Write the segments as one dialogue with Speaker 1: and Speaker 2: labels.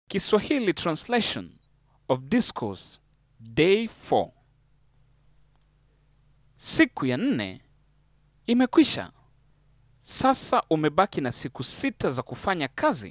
Speaker 1: Kiswahili Translation of Discourse Day 4. Siku ya nne imekwisha. Sasa umebaki na siku sita za kufanya kazi.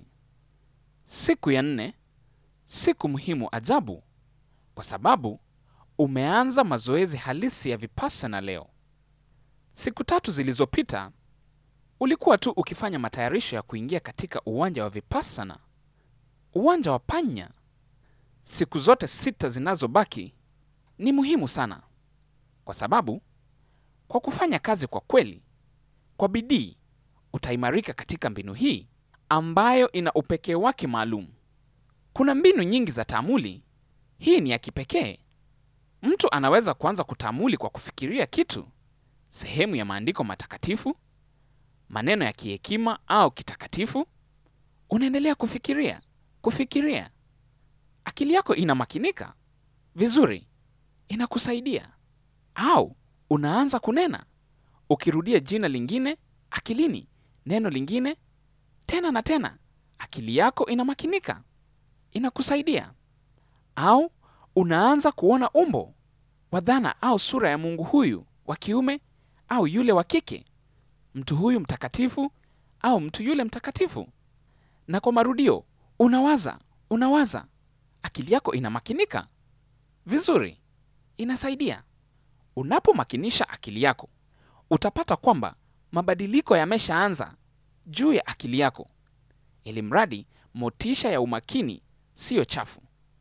Speaker 1: Siku ya nne, siku muhimu ajabu, kwa sababu umeanza mazoezi halisi ya vipassana leo. Siku tatu zilizopita ulikuwa tu ukifanya matayarisho ya kuingia katika uwanja wa vipassana, uwanja wa panya. Siku zote sita zinazobaki ni muhimu sana, kwa sababu kwa kufanya kazi kwa kweli, kwa bidii, utaimarika katika mbinu hii ambayo ina upekee wake maalum. Kuna mbinu nyingi za taamuli, hii ni ya kipekee. Mtu anaweza kuanza kutaamuli kwa kufikiria kitu, sehemu ya maandiko matakatifu, maneno ya kihekima au kitakatifu. Unaendelea kufikiria, kufikiria, akili yako inamakinika vizuri, inakusaidia. Au unaanza kunena, ukirudia jina lingine akilini, neno lingine tena na tena, akili yako inamakinika, inakusaidia. Au unaanza kuona umbo wa dhana au sura ya Mungu huyu wa kiume au yule wa kike, mtu huyu mtakatifu au mtu yule mtakatifu, na kwa marudio unawaza, unawaza, akili yako inamakinika vizuri, inasaidia. Unapomakinisha akili yako, utapata kwamba mabadiliko yameshaanza juu ya akili yako, ili mradi motisha ya umakini siyo chafu,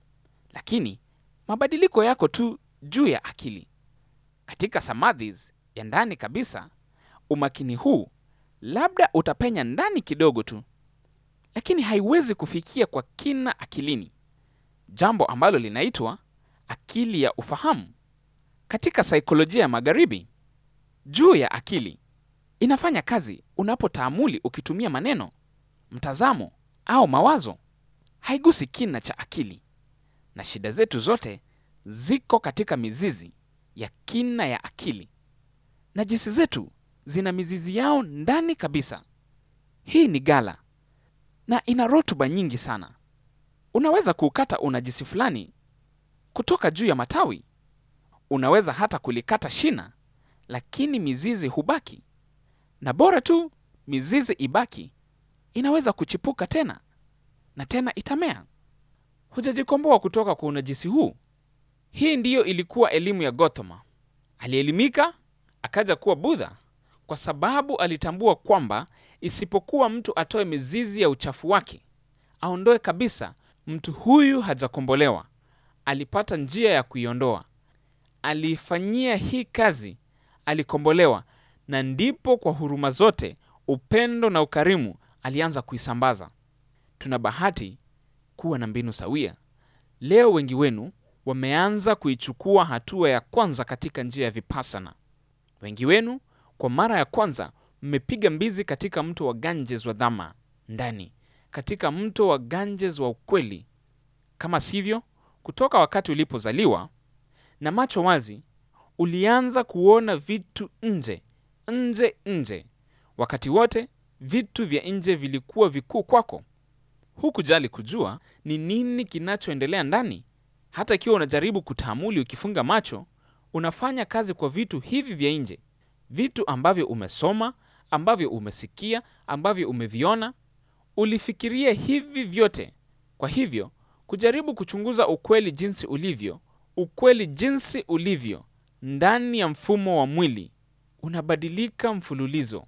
Speaker 1: lakini mabadiliko yako tu juu ya akili. Katika samadhis ya ndani kabisa, umakini huu labda utapenya ndani kidogo tu, lakini haiwezi kufikia kwa kina akilini, jambo ambalo linaitwa akili ya ufahamu. Katika saikolojia ya Magharibi, juu ya akili inafanya kazi unapotaamuli ukitumia maneno, mtazamo au mawazo. Haigusi kina cha akili, na shida zetu zote ziko katika mizizi ya kina ya akili. Najisi zetu zina mizizi yao ndani kabisa. Hii ni gala na ina rutuba nyingi sana. Unaweza kuukata unajisi fulani kutoka juu ya matawi, unaweza hata kulikata shina, lakini mizizi hubaki, na bora tu mizizi ibaki, inaweza kuchipuka tena na tena itamea. Hujajikomboa kutoka kwa unajisi huu. Hii ndiyo ilikuwa elimu ya Gotama. Alielimika akaja kuwa Budha kwa sababu alitambua kwamba isipokuwa mtu atoe mizizi ya uchafu wake, aondoe kabisa, mtu huyu hajakombolewa. Alipata njia ya kuiondoa, aliifanyia hii kazi, alikombolewa, na ndipo kwa huruma zote, upendo na ukarimu alianza kuisambaza. Tuna bahati kuwa na mbinu sawia. Leo wengi wenu wameanza kuichukua hatua ya kwanza katika njia ya vipassana. Wengi wenu kwa mara ya kwanza mmepiga mbizi katika mto wa Ganges wa dhama ndani, katika mto wa Ganges wa ukweli. Kama sivyo, kutoka wakati ulipozaliwa na macho wazi, ulianza kuona vitu nje nje nje. Wakati wote vitu vya nje vilikuwa vikuu kwako. Hukujali kujua ni nini kinachoendelea ndani. Hata ikiwa unajaribu kutaamuli ukifunga macho, unafanya kazi kwa vitu hivi vya nje, vitu ambavyo umesoma, ambavyo umesikia, ambavyo umeviona. Ulifikiria hivi vyote. Kwa hivyo kujaribu kuchunguza ukweli jinsi ulivyo, ukweli jinsi ulivyo ndani ya mfumo wa mwili unabadilika mfululizo.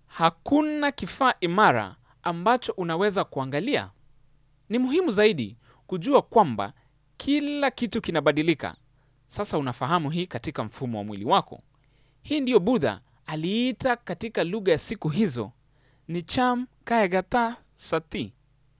Speaker 1: Hakuna kifaa imara ambacho unaweza kuangalia. Ni muhimu zaidi kujua kwamba kila kitu kinabadilika. Sasa unafahamu hii katika mfumo wa mwili wako. Hii ndiyo Budha aliita katika lugha ya siku hizo ni cham kayagata sati.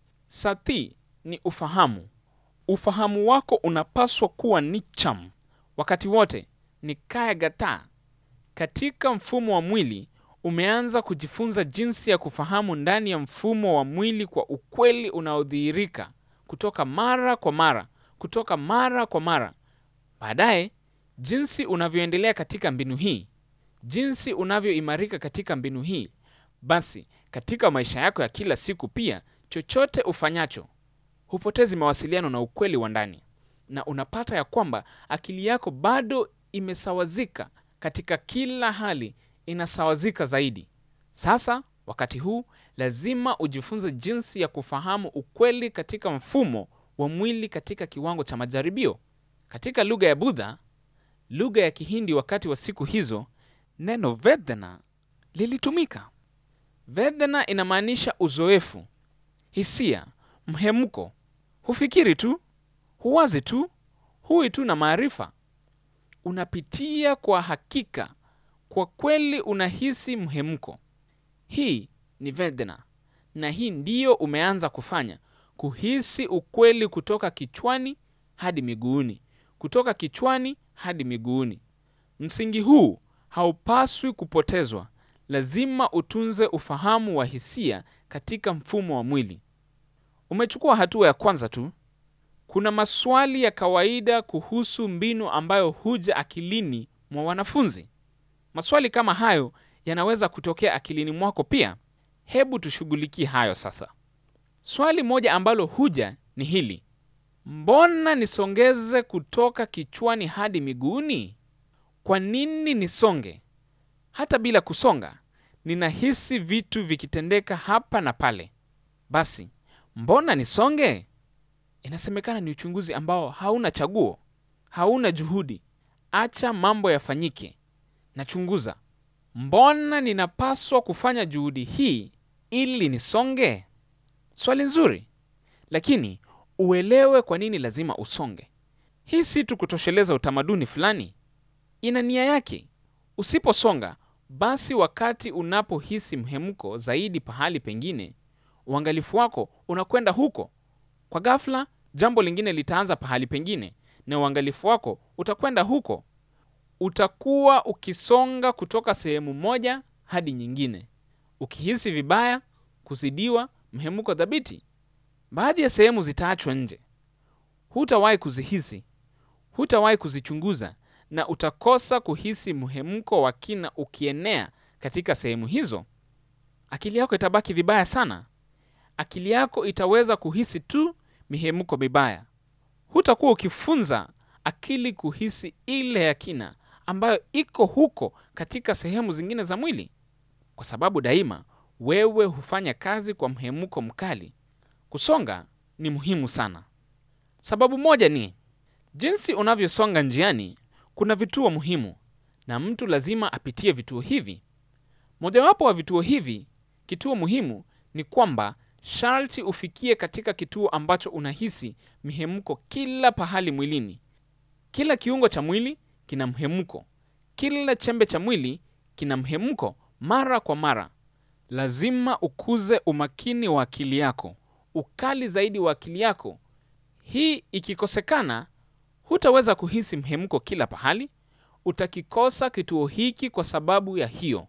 Speaker 1: Sati ni ufahamu. Ufahamu wako unapaswa kuwa ni cham wakati wote, ni kayagata. Katika mfumo wa mwili umeanza kujifunza jinsi ya kufahamu ndani ya mfumo wa mwili kwa ukweli unaodhihirika kutoka mara kwa mara, kutoka mara kwa mara. Baadaye, jinsi unavyoendelea katika mbinu hii, jinsi unavyoimarika katika mbinu hii, basi katika maisha yako ya kila siku pia, chochote ufanyacho hupotezi mawasiliano na ukweli wa ndani, na unapata ya kwamba akili yako bado imesawazika katika kila hali, inasawazika zaidi. Sasa wakati huu lazima ujifunze jinsi ya kufahamu ukweli katika mfumo wa mwili katika kiwango cha majaribio. Katika lugha ya Budha, lugha ya Kihindi, wakati wa siku hizo, neno vedana lilitumika. Vedana inamaanisha uzoefu, hisia, mhemko. Hufikiri tu, huwazi tu, hui tu na maarifa. Unapitia kwa hakika, kwa kweli unahisi mhemko. Hii ni vedana, na hii ndiyo umeanza kufanya, kuhisi ukweli kutoka kichwani hadi miguuni, kutoka kichwani hadi miguuni. Msingi huu haupaswi kupotezwa. Lazima utunze ufahamu wa hisia katika mfumo wa mwili. Umechukua hatua ya kwanza tu. Kuna maswali ya kawaida kuhusu mbinu ambayo huja akilini mwa wanafunzi. Maswali kama hayo yanaweza kutokea akilini mwako pia. Hebu tushughulikie hayo sasa. Swali moja ambalo huja ni hili: mbona nisongeze kutoka kichwani hadi miguuni? Kwa nini nisonge? Hata bila kusonga, ninahisi vitu vikitendeka hapa na pale. Basi mbona nisonge? Inasemekana ni uchunguzi ambao hauna chaguo, hauna juhudi. Acha mambo yafanyike. Nachunguza, mbona ninapaswa kufanya juhudi hii ili nisonge? Swali nzuri, lakini uelewe kwa nini lazima usonge. Hii si tu kutosheleza utamaduni fulani, ina nia yake. Usiposonga basi, wakati unapohisi mhemko zaidi pahali pengine, uangalifu wako unakwenda huko. Kwa ghafla, jambo lingine litaanza pahali pengine, na uangalifu wako utakwenda huko. Utakuwa ukisonga kutoka sehemu moja hadi nyingine, ukihisi vibaya, kuzidiwa, mhemko dhabiti. Baadhi ya sehemu zitaachwa nje, hutawahi kuzihisi, hutawahi kuzichunguza, na utakosa kuhisi mhemko wa kina ukienea katika sehemu hizo. Akili yako itabaki vibaya sana. Akili yako itaweza kuhisi tu mihemko mibaya. Hutakuwa ukifunza akili kuhisi ile ya kina ambayo iko huko katika sehemu zingine za mwili, kwa sababu daima wewe hufanya kazi kwa mhemko mkali. Kusonga ni muhimu sana. Sababu moja ni jinsi unavyosonga njiani. Kuna vituo muhimu na mtu lazima apitie vituo hivi. Mojawapo wa vituo hivi, kituo muhimu, ni kwamba sharti ufikie katika kituo ambacho unahisi mihemko kila pahali mwilini. Kila kiungo cha mwili kina mhemko, kila chembe cha mwili kina mhemko mara kwa mara. Lazima ukuze umakini wa akili yako, ukali zaidi wa akili yako. Hii ikikosekana, hutaweza kuhisi mhemko kila pahali. Utakikosa kituo hiki. Kwa sababu ya hiyo,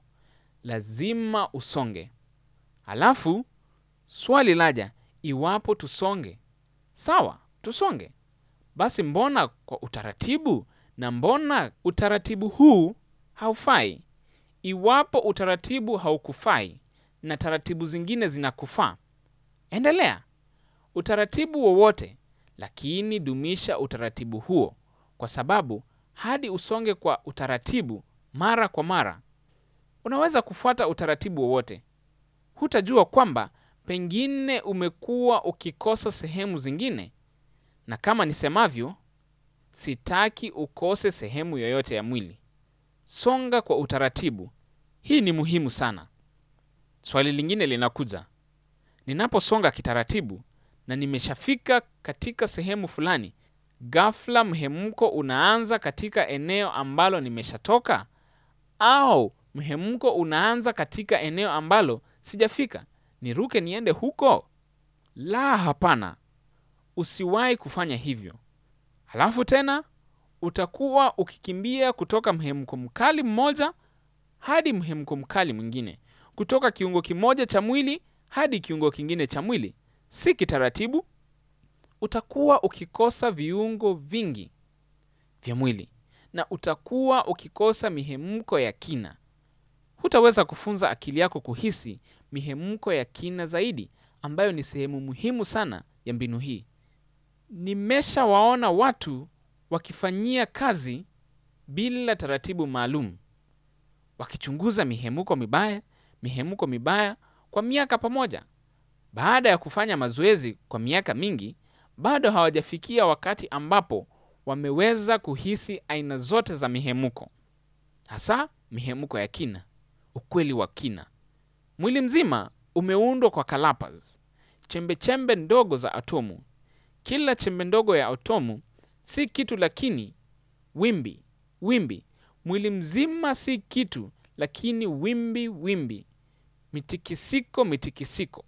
Speaker 1: lazima usonge. Halafu swali laja, iwapo tusonge? Sawa, tusonge. Basi mbona kwa utaratibu? Na mbona utaratibu huu haufai? Iwapo utaratibu haukufai na taratibu zingine zinakufaa, endelea utaratibu wowote, lakini dumisha utaratibu huo, kwa sababu hadi usonge kwa utaratibu mara kwa mara. Unaweza kufuata utaratibu wowote, hutajua kwamba pengine umekuwa ukikosa sehemu zingine, na kama nisemavyo, sitaki ukose sehemu yoyote ya mwili. Songa kwa utaratibu. Hii ni muhimu sana. Swali lingine linakuja, ninaposonga kitaratibu na nimeshafika katika sehemu fulani, ghafla mhemko unaanza katika eneo ambalo nimeshatoka, au mhemko unaanza katika eneo ambalo sijafika, niruke niende huko? La, hapana, usiwahi kufanya hivyo. Halafu tena utakuwa ukikimbia kutoka mhemko mkali mmoja hadi mhemko mkali mwingine, kutoka kiungo kimoja cha mwili hadi kiungo kingine cha mwili, si kitaratibu. Utakuwa ukikosa viungo vingi vya mwili na utakuwa ukikosa mihemko ya kina. Hutaweza kufunza akili yako kuhisi mihemko ya kina zaidi, ambayo ni sehemu muhimu sana ya mbinu hii. nimeshawaona watu wakifanyia kazi bila taratibu maalum, wakichunguza mihemuko mibaya mihemuko mibaya kwa miaka pamoja. Baada ya kufanya mazoezi kwa miaka mingi, bado hawajafikia wakati ambapo wameweza kuhisi aina zote za mihemuko, hasa mihemuko ya kina, ukweli wa kina. Mwili mzima umeundwa kwa kalapas, chembe chembe ndogo za atomu. Kila chembe ndogo ya atomu si kitu, lakini wimbi wimbi. Mwili mzima si kitu, lakini wimbi wimbi, mitikisiko mitikisiko.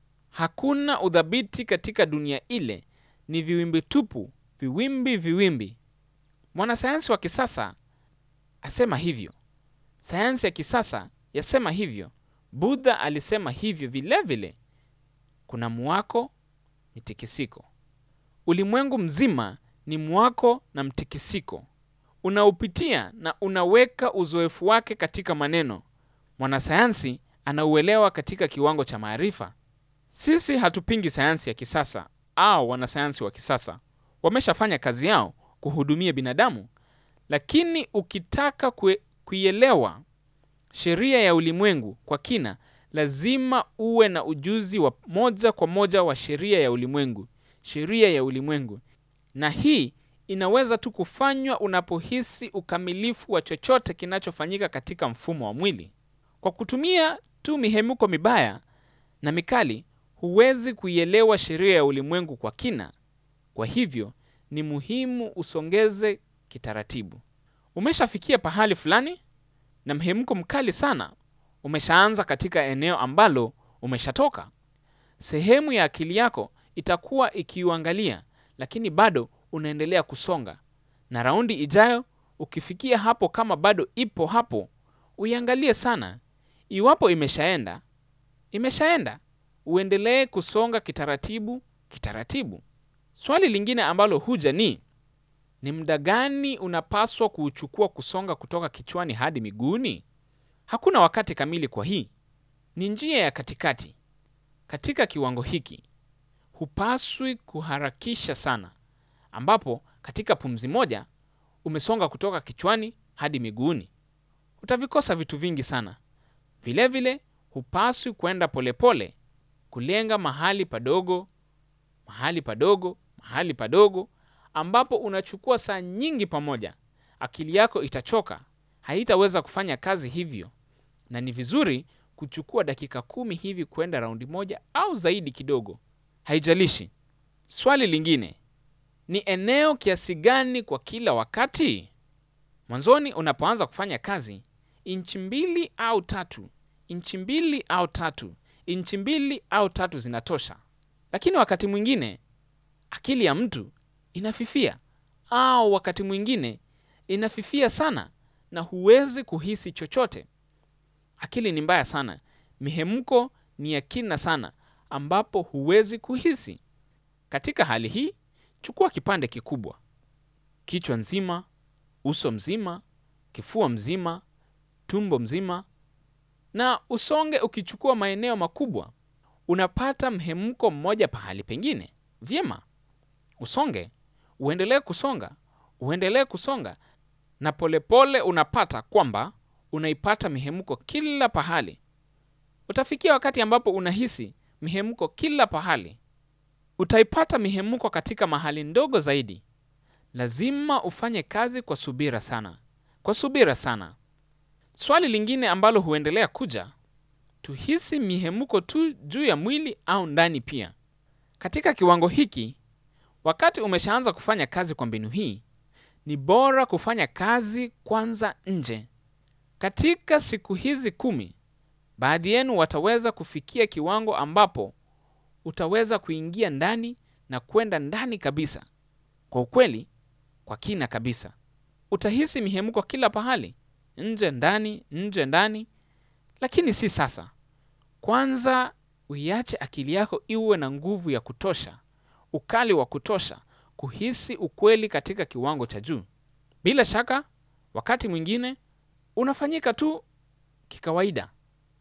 Speaker 1: Hakuna udhabiti katika dunia ile, ni viwimbi tupu, viwimbi viwimbi. Mwanasayansi wa kisasa asema hivyo, sayansi ya kisasa yasema hivyo, Budha alisema hivyo vilevile vile. Kuna mwako, mitikisiko. Ulimwengu mzima ni mwako na mtikisiko, unaupitia na unaweka uzoefu wake katika maneno. Mwanasayansi anauelewa katika kiwango cha maarifa. Sisi hatupingi sayansi ya kisasa au wanasayansi wa kisasa, wameshafanya kazi yao kuhudumia binadamu, lakini ukitaka kuielewa sheria ya ulimwengu kwa kina, lazima uwe na ujuzi wa moja kwa moja wa sheria ya ulimwengu, sheria ya ulimwengu. Na hii inaweza tu kufanywa unapohisi ukamilifu wa chochote kinachofanyika katika mfumo wa mwili. Kwa kutumia tu mihemuko mibaya na mikali, huwezi kuielewa sheria ya ulimwengu kwa kina. Kwa hivyo ni muhimu usongeze kitaratibu. Umeshafikia pahali fulani na mhemuko mkali sana umeshaanza katika eneo ambalo umeshatoka, sehemu ya akili yako itakuwa ikiuangalia, lakini bado unaendelea kusonga. Na raundi ijayo ukifikia hapo, kama bado ipo hapo, uiangalie sana. Iwapo imeshaenda, imeshaenda, uendelee kusonga kitaratibu kitaratibu. Swali lingine ambalo huja ni ni muda gani unapaswa kuuchukua kusonga kutoka kichwani hadi miguuni? Hakuna wakati kamili kwa hii, ni njia ya katikati. Katika kiwango hiki hupaswi kuharakisha sana, ambapo katika pumzi moja umesonga kutoka kichwani hadi miguuni, utavikosa vitu vingi sana. Vilevile vile, hupaswi kwenda polepole, kulenga mahali padogo mahali padogo mahali padogo ambapo unachukua saa nyingi pamoja. Akili yako itachoka, haitaweza kufanya kazi hivyo, na ni vizuri kuchukua dakika kumi hivi kwenda raundi moja au zaidi kidogo, haijalishi. Swali lingine ni eneo kiasi gani kwa kila wakati? Mwanzoni unapoanza kufanya kazi, inchi mbili au tatu, inchi mbili au tatu, inchi mbili au tatu zinatosha, lakini wakati mwingine akili ya mtu inafifia au wakati mwingine inafifia sana na huwezi kuhisi chochote. Akili ni mbaya sana, mihemko ni ya kina sana, ambapo huwezi kuhisi. Katika hali hii, chukua kipande kikubwa, kichwa nzima, uso mzima, kifua mzima, tumbo mzima, na usonge. Ukichukua maeneo makubwa, unapata mhemko mmoja pahali pengine. Vyema, usonge uendelee kusonga, uendelee kusonga, na polepole pole unapata kwamba unaipata mihemko kila pahali. Utafikia wakati ambapo unahisi mihemko kila pahali. Utaipata mihemko katika mahali ndogo zaidi. Lazima ufanye kazi kwa subira sana, kwa subira sana. Swali lingine ambalo huendelea kuja, tuhisi mihemko tu juu ya mwili au ndani pia? Katika kiwango hiki Wakati umeshaanza kufanya kazi kwa mbinu hii, ni bora kufanya kazi kwanza nje. Katika siku hizi kumi, baadhi yenu wataweza kufikia kiwango ambapo utaweza kuingia ndani na kwenda ndani kabisa, kwa ukweli, kwa kina kabisa. Utahisi mihemko kila pahali, nje ndani, nje ndani, lakini si sasa. Kwanza uiache akili yako iwe na nguvu ya kutosha ukali wa kutosha kuhisi ukweli katika kiwango cha juu. Bila shaka, wakati mwingine unafanyika tu kikawaida.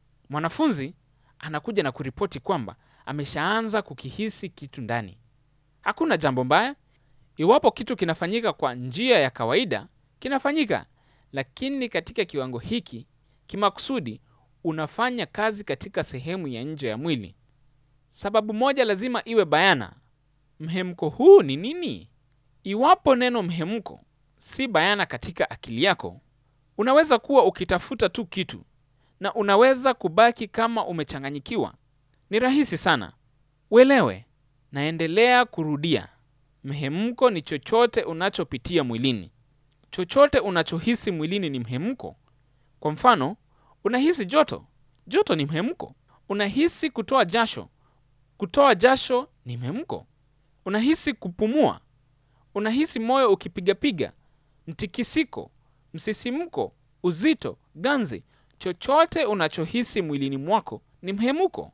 Speaker 1: Mwanafunzi anakuja na kuripoti kwamba ameshaanza kukihisi kitu ndani. Hakuna jambo mbaya iwapo kitu kinafanyika kwa njia ya kawaida, kinafanyika, lakini katika kiwango hiki kimakusudi, unafanya kazi katika sehemu ya nje ya mwili. Sababu moja lazima iwe bayana: mhemko huu ni nini? Iwapo neno mhemko si bayana katika akili yako, unaweza kuwa ukitafuta tu kitu na unaweza kubaki kama umechanganyikiwa. Ni rahisi sana uelewe. Naendelea kurudia, mhemko ni chochote unachopitia mwilini. Chochote unachohisi mwilini ni mhemko. Kwa mfano, unahisi joto, joto ni mhemko. Unahisi kutoa jasho, kutoa jasho ni mhemko. Unahisi kupumua, unahisi moyo ukipigapiga, mtikisiko, msisimko, uzito, ganzi. Chochote unachohisi mwilini mwako ni mhemko.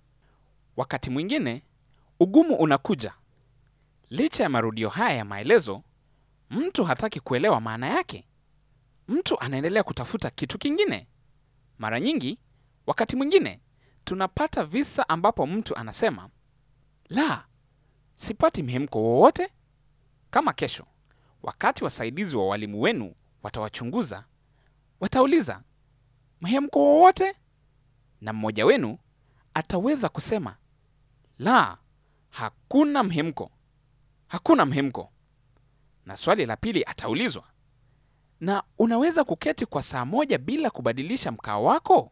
Speaker 1: Wakati mwingine ugumu unakuja. Licha ya marudio haya ya maelezo, mtu hataki kuelewa maana yake. Mtu anaendelea kutafuta kitu kingine. Mara nyingi, wakati mwingine tunapata visa ambapo mtu anasema, la, sipati mhemko wowote. Kama kesho, wakati wasaidizi wa walimu wenu watawachunguza, watauliza mhemko wowote, na mmoja wenu ataweza kusema la, hakuna mhemko, hakuna mhemko. Na swali la pili ataulizwa, na unaweza kuketi kwa saa moja bila kubadilisha mkao wako?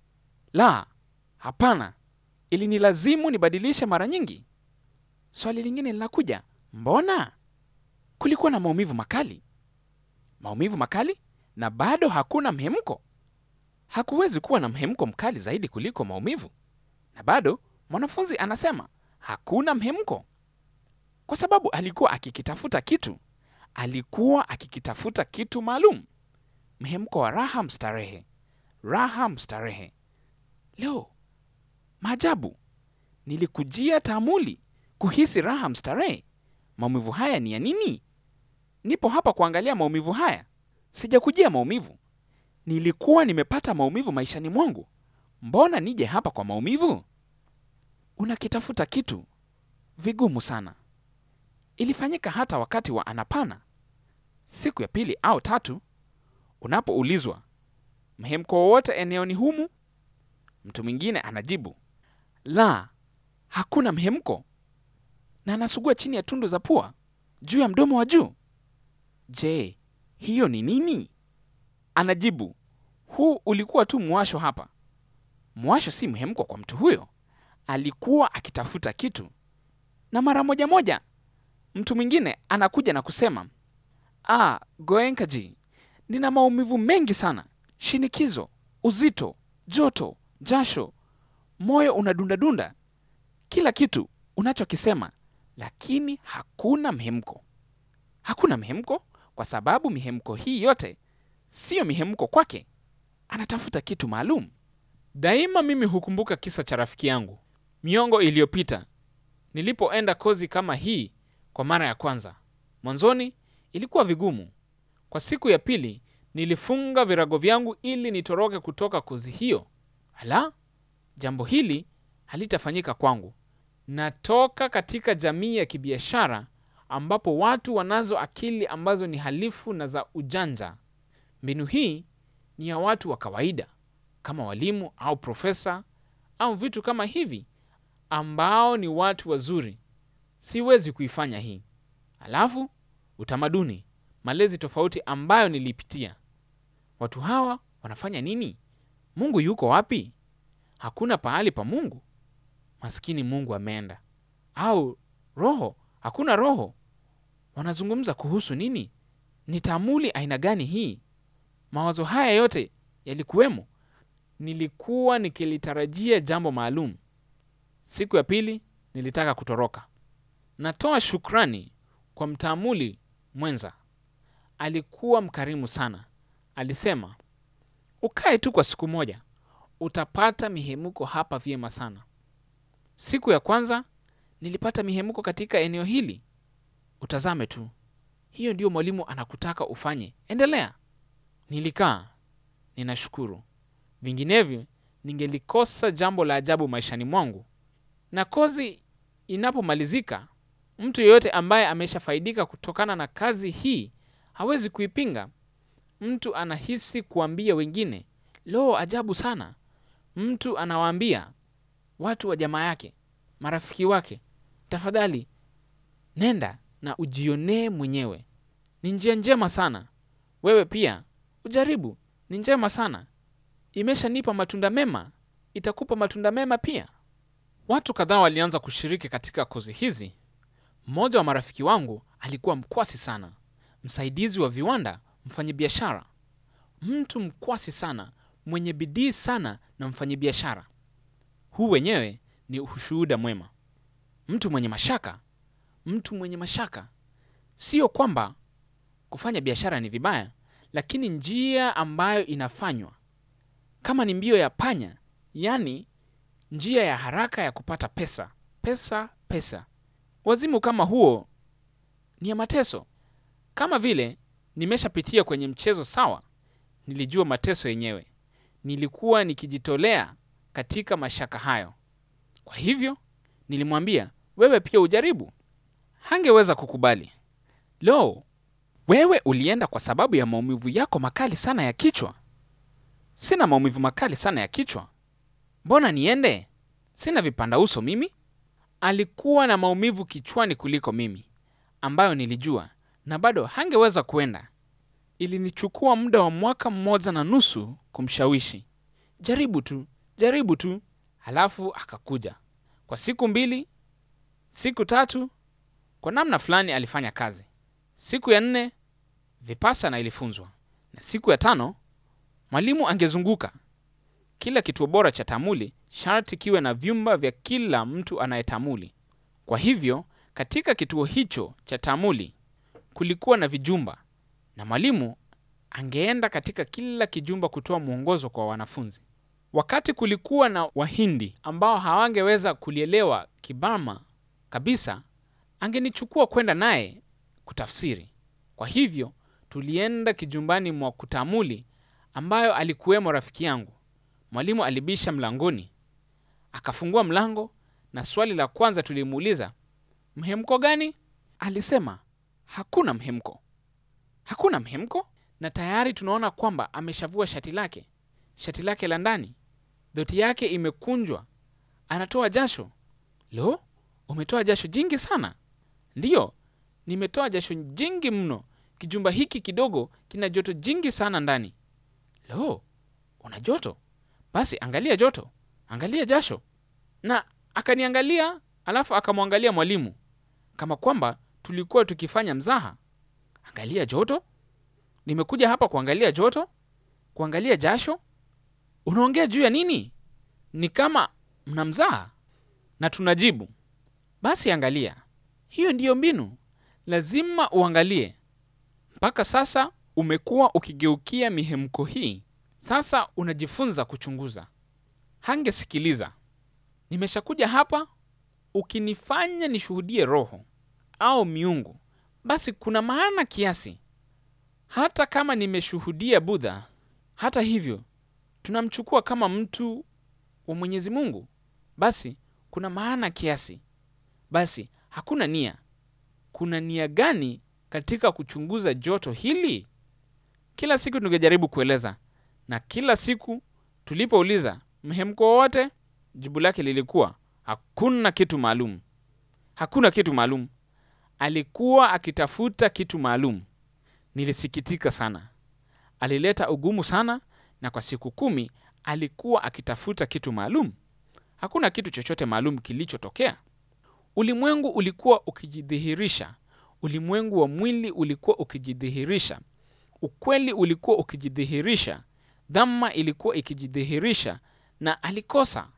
Speaker 1: La, hapana, ilinilazimu nibadilishe mara nyingi. Swali lingine linakuja, mbona? Kulikuwa na maumivu makali, maumivu makali, na bado hakuna mhemko. Hakuwezi kuwa na mhemko mkali zaidi kuliko maumivu, na bado mwanafunzi anasema hakuna mhemko, kwa sababu alikuwa akikitafuta kitu, alikuwa akikitafuta kitu maalum, mhemko wa raha mstarehe, raha mstarehe. Leo maajabu, nilikujia taamuli kuhisi raha mstarehe. Maumivu haya ni ya nini? Nipo hapa kuangalia maumivu haya, sijakujia maumivu. Nilikuwa nimepata maumivu maishani mwangu, mbona nije hapa kwa maumivu? Unakitafuta kitu vigumu sana. Ilifanyika hata wakati wa anapana, siku ya pili au tatu, unapoulizwa mhemko wowote eneoni humu, mtu mwingine anajibu la, hakuna mhemko, na anasugua chini ya tundu za pua juu ya mdomo wa juu. Je, hiyo ni nini? Anajibu, huu ulikuwa tu mwasho hapa. Mwasho si mhemko kwa mtu huyo, alikuwa akitafuta kitu. Na mara moja moja mtu mwingine anakuja na kusema, ah, Goenkaji, nina maumivu mengi sana, shinikizo, uzito, joto, jasho, moyo unadundadunda, kila kitu unachokisema, lakini hakuna mhemko. Hakuna mhemko kwa sababu mihemko hii yote siyo mihemko kwake. Anatafuta kitu maalum. Daima mimi hukumbuka kisa cha rafiki yangu miongo iliyopita nilipoenda kozi kama hii kwa mara ya kwanza. Mwanzoni ilikuwa vigumu. Kwa siku ya pili nilifunga virago vyangu ili nitoroke kutoka kozi hiyo. Ala, jambo hili halitafanyika kwangu. Natoka katika jamii ya kibiashara ambapo watu wanazo akili ambazo ni halifu na za ujanja. Mbinu hii ni ya watu wa kawaida kama walimu au profesa au vitu kama hivi ambao ni watu wazuri. Siwezi kuifanya hii. Alafu utamaduni, malezi tofauti ambayo nilipitia. Watu hawa wanafanya nini? Mungu yuko wapi? Hakuna pahali pa Mungu. Maskini Mungu ameenda. Au roho, hakuna roho. Wanazungumza kuhusu nini? Ni taamuli aina gani hii? Mawazo haya yote yalikuwemo. Nilikuwa nikilitarajia jambo maalum. Siku ya pili nilitaka kutoroka. Natoa shukrani kwa mtaamuli mwenza, alikuwa mkarimu sana. Alisema, ukae tu kwa siku moja, utapata mihemuko hapa vyema sana. Siku ya kwanza nilipata mihemuko katika eneo hili. Utazame tu, hiyo ndiyo mwalimu anakutaka ufanye. Endelea. Nilikaa, ninashukuru, vinginevyo ningelikosa jambo la ajabu maishani mwangu. Na kozi inapomalizika, Mtu yeyote ambaye ameshafaidika kutokana na kazi hii hawezi kuipinga. Mtu anahisi kuambia wengine, lo, ajabu sana. Mtu anawaambia watu wa jamaa yake, marafiki wake, tafadhali nenda na ujionee mwenyewe, ni njia njema sana. Wewe pia ujaribu, ni njema sana, imeshanipa matunda mema, itakupa matunda mema pia. Watu kadhaa walianza kushiriki katika kozi hizi. Mmoja wa marafiki wangu alikuwa mkwasi sana, msaidizi wa viwanda, mfanyabiashara, mtu mkwasi sana, mwenye bidii sana na mfanyabiashara. Huu wenyewe ni ushuhuda mwema. Mtu mwenye mashaka, mtu mwenye mashaka. Sio kwamba kufanya biashara ni vibaya, lakini njia ambayo inafanywa kama ni mbio ya panya, yaani njia ya haraka ya kupata pesa, pesa, pesa. Wazimu kama huo ni ya mateso. Kama vile nimeshapitia kwenye mchezo sawa, nilijua mateso yenyewe. Nilikuwa nikijitolea katika mashaka hayo. Kwa hivyo nilimwambia, wewe pia ujaribu. Hangeweza kukubali. Lo, wewe ulienda kwa sababu ya maumivu yako makali sana ya kichwa. Sina maumivu makali sana ya kichwa, mbona niende? Sina vipanda uso mimi. Alikuwa na maumivu kichwani kuliko mimi, ambayo nilijua, na bado hangeweza kuenda. Ilinichukua muda wa mwaka mmoja na nusu kumshawishi, jaribu tu, jaribu tu. Halafu akakuja kwa siku mbili, siku tatu, kwa namna fulani alifanya kazi. Siku ya nne vipasana ilifunzwa, na siku ya tano mwalimu angezunguka. Kila kituo bora cha tamuli sharti kiwe na vyumba vya kila mtu anayetamuli. Kwa hivyo katika kituo hicho cha tamuli kulikuwa na vijumba, na mwalimu angeenda katika kila kijumba kutoa mwongozo kwa wanafunzi. Wakati kulikuwa na Wahindi ambao hawangeweza kulielewa Kibama kabisa, angenichukua kwenda naye kutafsiri. Kwa hivyo tulienda kijumbani mwa kutamuli ambayo alikuwemo rafiki yangu. Mwalimu alibisha mlangoni, akafungua mlango, na swali la kwanza tulimuuliza, mhemko gani? Alisema hakuna mhemko, hakuna mhemko. Na tayari tunaona kwamba ameshavua shati lake, shati lake la ndani, dhoti yake imekunjwa, anatoa jasho. Lo, umetoa jasho jingi sana. Ndiyo, nimetoa jasho jingi mno. Kijumba hiki kidogo kina joto jingi sana ndani. Lo, una joto? Basi angalia joto, angalia jasho. Na akaniangalia, alafu akamwangalia mwalimu kama kwamba tulikuwa tukifanya mzaha. Angalia joto? Nimekuja hapa kuangalia joto, kuangalia jasho? Unaongea juu ya nini? Ni kama mna mzaha. Na tunajibu basi, angalia. Hiyo ndiyo mbinu, lazima uangalie. Mpaka sasa umekuwa ukigeukia mihemko hii. Sasa unajifunza kuchunguza. Hangesikiliza. Nimeshakuja hapa, ukinifanya nishuhudie roho au miungu, basi kuna maana kiasi. Hata kama nimeshuhudia Budha, hata hivyo tunamchukua kama mtu wa Mwenyezi Mungu, basi kuna maana kiasi. Basi hakuna nia. Kuna nia gani katika kuchunguza joto hili? Kila siku tungejaribu kueleza, na kila siku tulipouliza mhemko wowote, jibu lake lilikuwa hakuna kitu maalum, hakuna kitu maalum. Alikuwa akitafuta kitu maalum. Nilisikitika sana, alileta ugumu sana, na kwa siku kumi alikuwa akitafuta kitu maalum. Hakuna kitu chochote maalum kilichotokea. Ulimwengu ulikuwa ukijidhihirisha, ulimwengu wa mwili ulikuwa ukijidhihirisha, ukweli ulikuwa ukijidhihirisha, dhama ilikuwa ikijidhihirisha, na alikosa.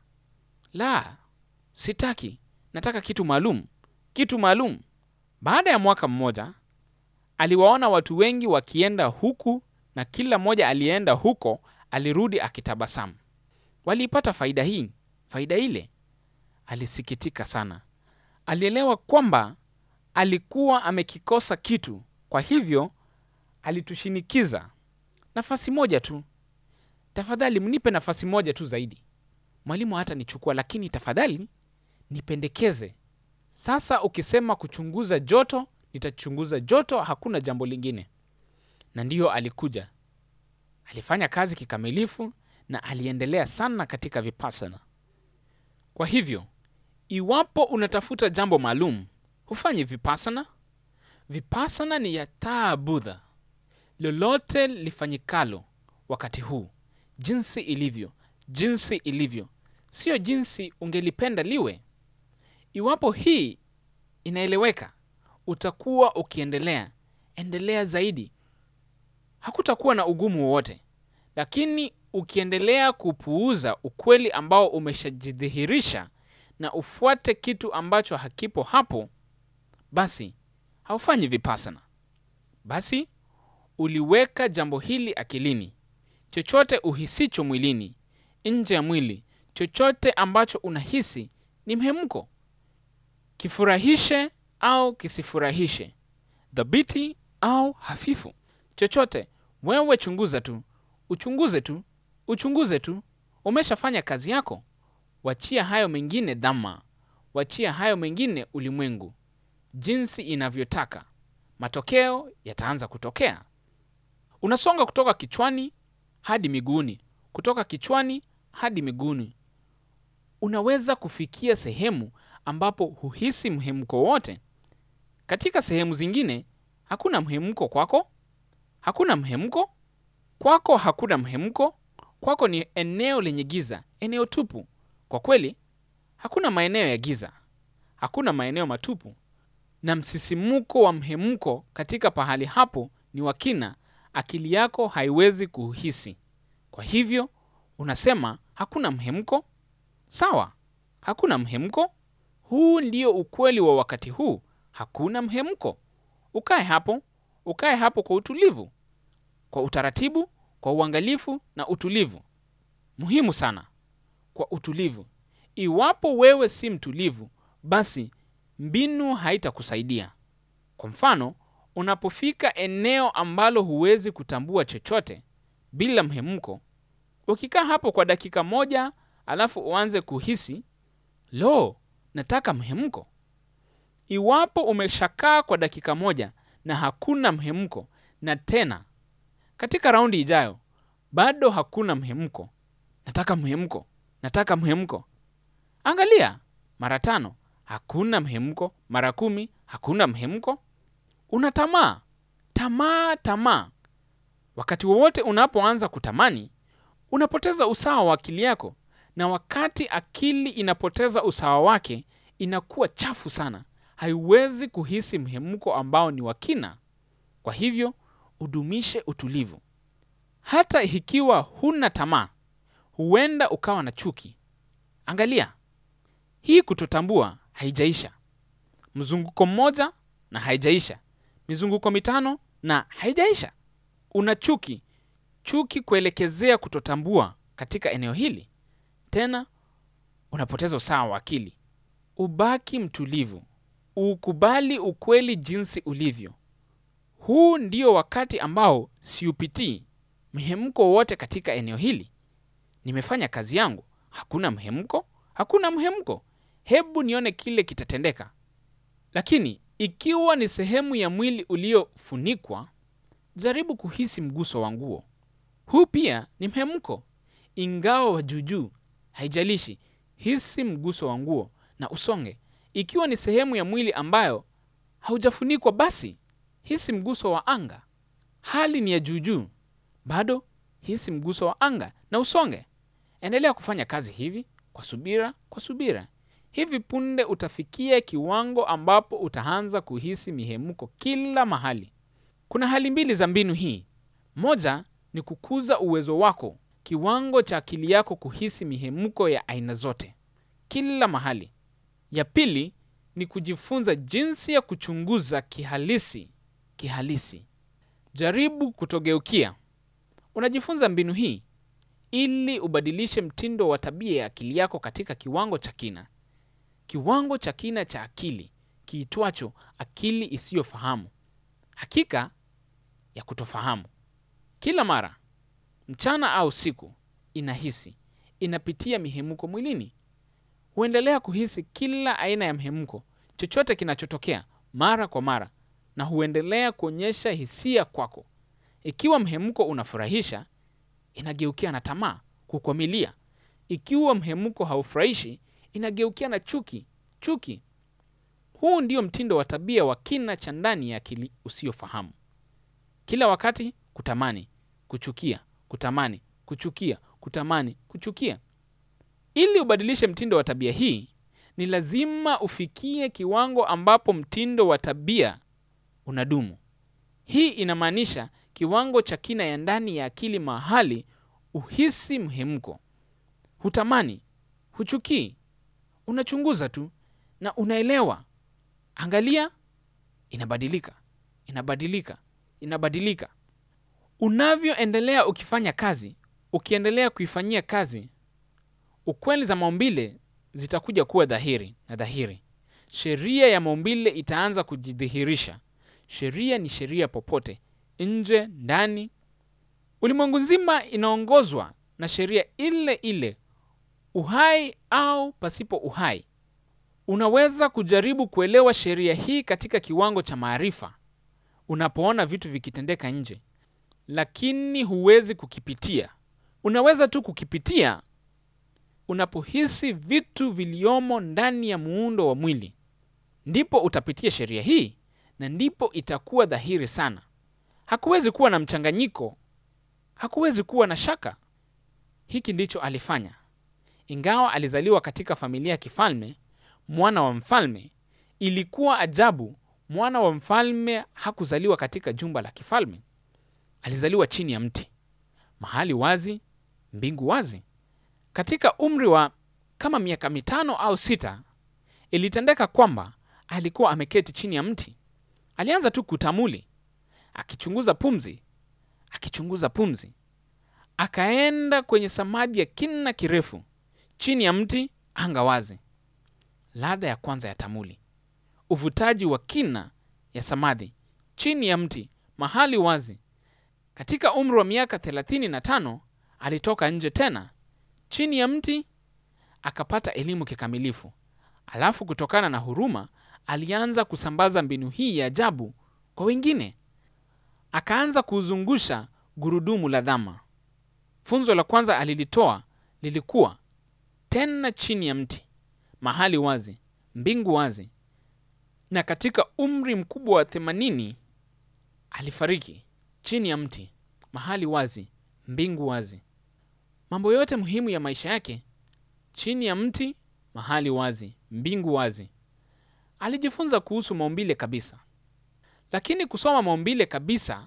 Speaker 1: La, sitaki, nataka kitu maalum, kitu maalum. Baada ya mwaka mmoja, aliwaona watu wengi wakienda huku, na kila mmoja aliyeenda huko alirudi akitabasamu. Waliipata faida hii, faida ile. Alisikitika sana. Alielewa kwamba alikuwa amekikosa kitu, kwa hivyo alitushinikiza, nafasi moja tu, tafadhali mnipe nafasi moja tu zaidi. Mwalimu hata nichukua, lakini tafadhali nipendekeze Sasa ukisema kuchunguza joto, nitachunguza joto, hakuna jambo lingine. Na ndiyo alikuja, alifanya kazi kikamilifu na aliendelea sana katika vipassana. Kwa hivyo, iwapo unatafuta jambo maalum, hufanyi vipassana. Vipassana ni ya taa Budha. Lolote lifanyikalo wakati huu, jinsi ilivyo, jinsi ilivyo, sio jinsi ungelipenda liwe. Iwapo hii inaeleweka, utakuwa ukiendelea endelea zaidi, hakutakuwa na ugumu wowote. Lakini ukiendelea kupuuza ukweli ambao umeshajidhihirisha na ufuate kitu ambacho hakipo hapo, basi haufanyi vipassana. Basi uliweka jambo hili akilini. Chochote uhisicho mwilini, nje ya mwili, chochote ambacho unahisi ni mhemko, kifurahishe au kisifurahishe, dhabiti au hafifu, chochote wewe chunguza tu, uchunguze tu, uchunguze tu. Umeshafanya kazi yako. Wachia hayo mengine Dhamma, wachia hayo mengine ulimwengu, jinsi inavyotaka. Matokeo yataanza kutokea. Unasonga kutoka kichwani hadi miguuni, kutoka kichwani hadi miguuni. Unaweza kufikia sehemu ambapo huhisi mhemko wote. Katika sehemu zingine hakuna mhemko kwako, hakuna mhemko kwako, hakuna mhemko kwako. Ni eneo lenye giza, eneo tupu. Kwa kweli, hakuna maeneo ya giza, hakuna maeneo matupu, na msisimuko wa mhemko katika pahali hapo ni wa kina, akili yako haiwezi kuhisi. Kwa hivyo unasema hakuna mhemko. Sawa, hakuna mhemko. Huu ndio ukweli wa wakati huu, hakuna mhemko. Ukae hapo, ukae hapo kwa utulivu, kwa utaratibu, kwa uangalifu na utulivu. Muhimu sana, kwa utulivu. Iwapo wewe si mtulivu, basi mbinu haitakusaidia. Kwa mfano, unapofika eneo ambalo huwezi kutambua chochote bila mhemko, ukikaa hapo kwa dakika moja alafu uanze kuhisi lo, nataka mhemko. Iwapo umeshakaa kwa dakika moja na hakuna mhemko, na tena katika raundi ijayo bado hakuna mhemko, nataka mhemko, nataka mhemko. Angalia, mara tano hakuna mhemko, mara kumi hakuna mhemko. Una tamaa, tamaa, tamaa. Wakati wowote unapoanza kutamani, unapoteza usawa wa akili yako, na wakati akili inapoteza usawa wake, inakuwa chafu sana, haiwezi kuhisi mhemko ambao ni wa kina. Kwa hivyo udumishe utulivu. Hata ikiwa huna tamaa, huenda ukawa na chuki. Angalia, hii kutotambua haijaisha. Mzunguko mmoja na haijaisha, mizunguko mitano na haijaisha. Una chuki, chuki kuelekezea kutotambua katika eneo hili. Tena unapoteza usawa wa akili. Ubaki mtulivu, ukubali ukweli jinsi ulivyo. Huu ndio wakati ambao siupitii mhemko wote katika eneo hili. Nimefanya kazi yangu, hakuna mhemko, hakuna mhemko. Hebu nione kile kitatendeka. Lakini ikiwa ni sehemu ya mwili uliofunikwa, jaribu kuhisi mguso wa nguo. Huu pia ni mhemko, ingawa wa juujuu. Haijalishi, hisi mguso wa nguo na usonge. Ikiwa ni sehemu ya mwili ambayo haujafunikwa, basi hisi mguso wa anga. Hali ni ya juujuu, bado hisi mguso wa anga na usonge. Endelea kufanya kazi hivi kwa subira, kwa subira. Hivi punde utafikia kiwango ambapo utaanza kuhisi mihemko kila mahali. Kuna hali mbili za mbinu hii. Moja ni kukuza uwezo wako, kiwango cha akili yako kuhisi mihemko ya aina zote kila mahali. Ya pili ni kujifunza jinsi ya kuchunguza kihalisi, kihalisi. Jaribu kutogeukia. Unajifunza mbinu hii ili ubadilishe mtindo wa tabia ya akili yako katika kiwango cha kina, kiwango cha kina cha akili kiitwacho akili isiyofahamu, hakika ya kutofahamu. Kila mara mchana au siku, inahisi inapitia mihemko mwilini, huendelea kuhisi kila aina ya mhemko. chochote kinachotokea mara kwa mara na huendelea kuonyesha hisia kwako. Ikiwa mhemko unafurahisha, inageukia na tamaa, kukwamilia. Ikiwa mhemko haufurahishi, inageukia na chuki, chuki. Huu ndio mtindo wa tabia wa kina cha ndani ya akili usiofahamu. Kila wakati kutamani, kuchukia, kutamani, kuchukia, kutamani, kuchukia. Ili ubadilishe mtindo wa tabia hii, ni lazima ufikie kiwango ambapo mtindo wa tabia unadumu. Hii inamaanisha kiwango cha kina ya ndani ya akili mahali uhisi mhemko, hutamani, huchukii, unachunguza tu na unaelewa. Angalia, inabadilika, inabadilika, inabadilika. Unavyoendelea ukifanya kazi, ukiendelea kuifanyia kazi, ukweli za maumbile zitakuja kuwa dhahiri na dhahiri. Sheria ya maumbile itaanza kujidhihirisha. Sheria ni sheria popote, nje, ndani. Ulimwengu nzima inaongozwa na sheria ile ile, uhai au pasipo uhai. Unaweza kujaribu kuelewa sheria hii katika kiwango cha maarifa, unapoona vitu vikitendeka nje, lakini huwezi kukipitia. Unaweza tu kukipitia unapohisi vitu viliomo ndani ya muundo wa mwili, ndipo utapitia sheria hii na ndipo itakuwa dhahiri sana. Hakuwezi kuwa na mchanganyiko, hakuwezi kuwa na shaka. Hiki ndicho alifanya. Ingawa alizaliwa katika familia ya kifalme, mwana wa mfalme, ilikuwa ajabu. Mwana wa mfalme hakuzaliwa katika jumba la kifalme. Alizaliwa chini ya mti, mahali wazi, mbingu wazi. Katika umri wa kama miaka mitano au sita, ilitendeka kwamba alikuwa ameketi chini ya mti. Alianza tu kutamuli, akichunguza pumzi, akichunguza pumzi. Akaenda kwenye samadi ya kina kirefu, chini ya mti, anga wazi. Ladha ya kwanza ya tamuli, uvutaji wa kina ya samadhi, chini ya mti, mahali wazi. Katika umri wa miaka thelathini na tano alitoka nje tena chini ya mti akapata elimu kikamilifu. Alafu kutokana na huruma alianza kusambaza mbinu hii ya ajabu kwa wengine. Akaanza kuzungusha gurudumu la dhama. Funzo la kwanza alilitoa lilikuwa tena chini ya mti, mahali wazi, mbingu wazi. Na katika umri mkubwa wa themanini alifariki chini ya mti, mahali wazi, mbingu wazi. Mambo yote muhimu ya maisha yake chini ya mti, mahali wazi, mbingu wazi. Alijifunza kuhusu maumbile kabisa, lakini kusoma maumbile kabisa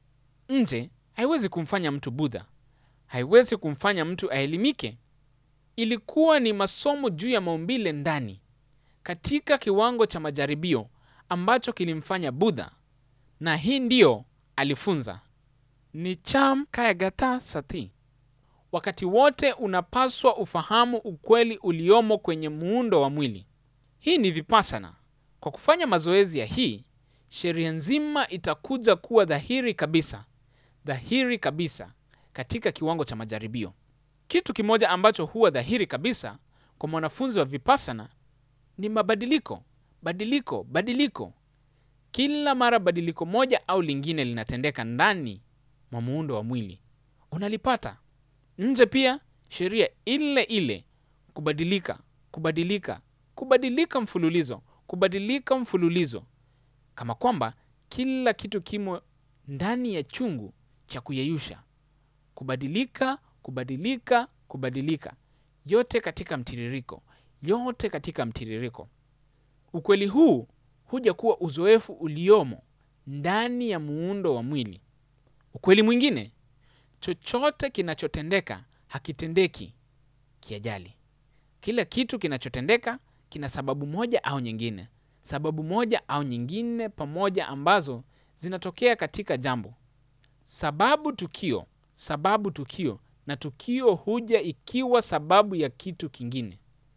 Speaker 1: nje haiwezi kumfanya mtu Budha, haiwezi kumfanya mtu aelimike. Ilikuwa ni masomo juu ya maumbile ndani, katika kiwango cha majaribio ambacho kilimfanya Budha, na hii ndiyo alifunza ni cham kayagata sati. Wakati wote unapaswa ufahamu ukweli uliomo kwenye muundo wa mwili. Hii ni vipassana. Kwa kufanya mazoezi ya hii, sheria nzima itakuja kuwa dhahiri kabisa, dhahiri kabisa katika kiwango cha majaribio. Kitu kimoja ambacho huwa dhahiri kabisa kwa mwanafunzi wa vipassana ni mabadiliko, badiliko, badiliko. Kila mara badiliko moja au lingine linatendeka ndani mwa muundo wa mwili, unalipata nje pia sheria ile ile, kubadilika, kubadilika, kubadilika mfululizo, kubadilika mfululizo, kama kwamba kila kitu kimo ndani ya chungu cha kuyeyusha. Kubadilika, kubadilika, kubadilika, yote katika mtiririko, yote katika mtiririko. Ukweli huu huja kuwa uzoefu uliomo ndani ya muundo wa mwili. Ukweli mwingine chochote kinachotendeka hakitendeki kiajali. Kila kitu kinachotendeka kina sababu moja au nyingine, sababu moja au nyingine pamoja, ambazo zinatokea katika jambo. Sababu tukio, sababu tukio, na tukio huja ikiwa sababu ya kitu kingine.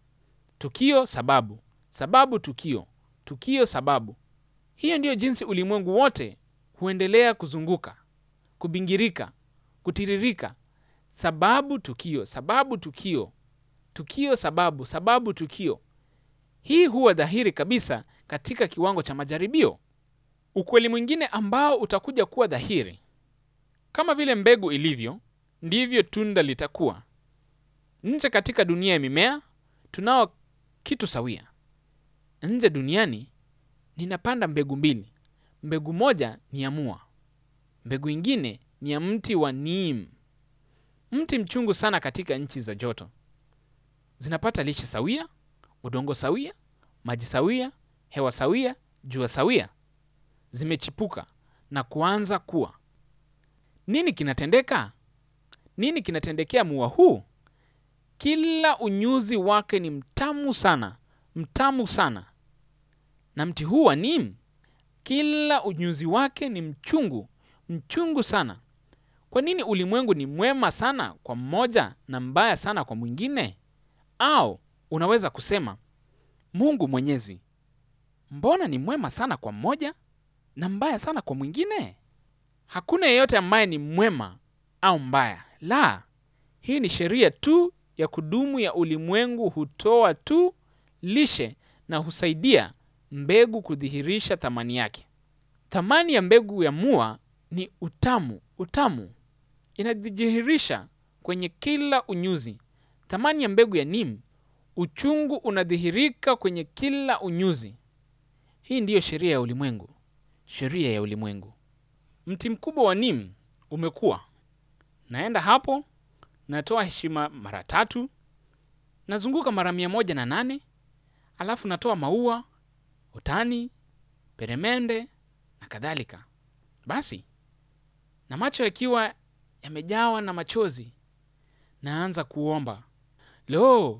Speaker 1: Tukio sababu, sababu tukio, tukio sababu. Hiyo ndiyo jinsi ulimwengu wote huendelea kuzunguka, kubingirika kutiririka. Sababu tukio, sababu tukio, tukio sababu, sababu tukio. Hii huwa dhahiri kabisa katika kiwango cha majaribio. Ukweli mwingine ambao utakuja kuwa dhahiri, kama vile mbegu ilivyo, ndivyo tunda litakuwa. Nje katika dunia ya mimea tunao kitu sawia. Nje duniani ninapanda mbegu mbili. Mbegu moja ni ya mua, mbegu ingine ni ya mti wa neem, mti mchungu sana katika nchi za joto. Zinapata lishe sawia, udongo sawia, maji sawia, hewa sawia, jua sawia. Zimechipuka na kuanza kuwa. Nini kinatendeka? Nini kinatendekea mua huu? Kila unyuzi wake ni mtamu sana, mtamu sana. Na mti huu wa neem, kila unyuzi wake ni mchungu, mchungu sana. Kwa nini ulimwengu ni mwema sana kwa mmoja na mbaya sana kwa mwingine? Au unaweza kusema Mungu Mwenyezi, mbona ni mwema sana kwa mmoja na mbaya sana kwa mwingine? Hakuna yeyote ambaye ni mwema au mbaya. La, hii ni sheria tu ya kudumu ya ulimwengu. Hutoa tu lishe na husaidia mbegu kudhihirisha thamani yake. Thamani ya mbegu ya mua ni utamu. Utamu inadhihirisha kwenye kila unyuzi. Thamani ya mbegu ya neem, uchungu unadhihirika kwenye kila unyuzi. Hii ndiyo sheria ya ulimwengu, sheria ya ulimwengu. Mti mkubwa wa neem umekuwa, naenda hapo, natoa heshima mara tatu, nazunguka mara mia moja na nane, alafu natoa maua, utani, peremende na kadhalika. Basi na macho yakiwa yamejawa na machozi, naanza kuomba, lo,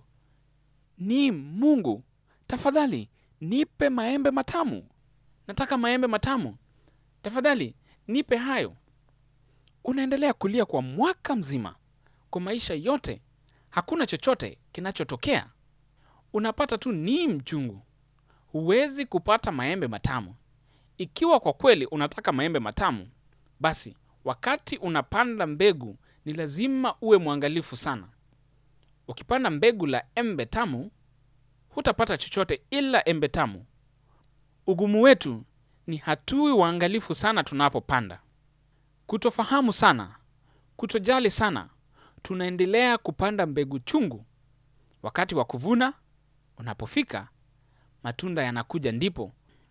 Speaker 1: ni Mungu, tafadhali nipe maembe matamu. Nataka maembe matamu, tafadhali nipe hayo. Unaendelea kulia kwa mwaka mzima, kwa maisha yote, hakuna chochote kinachotokea. Unapata tu ni mchungu, huwezi kupata maembe matamu. Ikiwa kwa kweli unataka maembe matamu, basi wakati unapanda mbegu ni lazima uwe mwangalifu sana. Ukipanda mbegu la embe tamu, hutapata chochote ila embe tamu. Ugumu wetu ni hatui waangalifu sana tunapopanda, kutofahamu sana, kutojali sana, tunaendelea kupanda mbegu chungu. Wakati wa kuvuna unapofika, matunda yanakuja, ndipo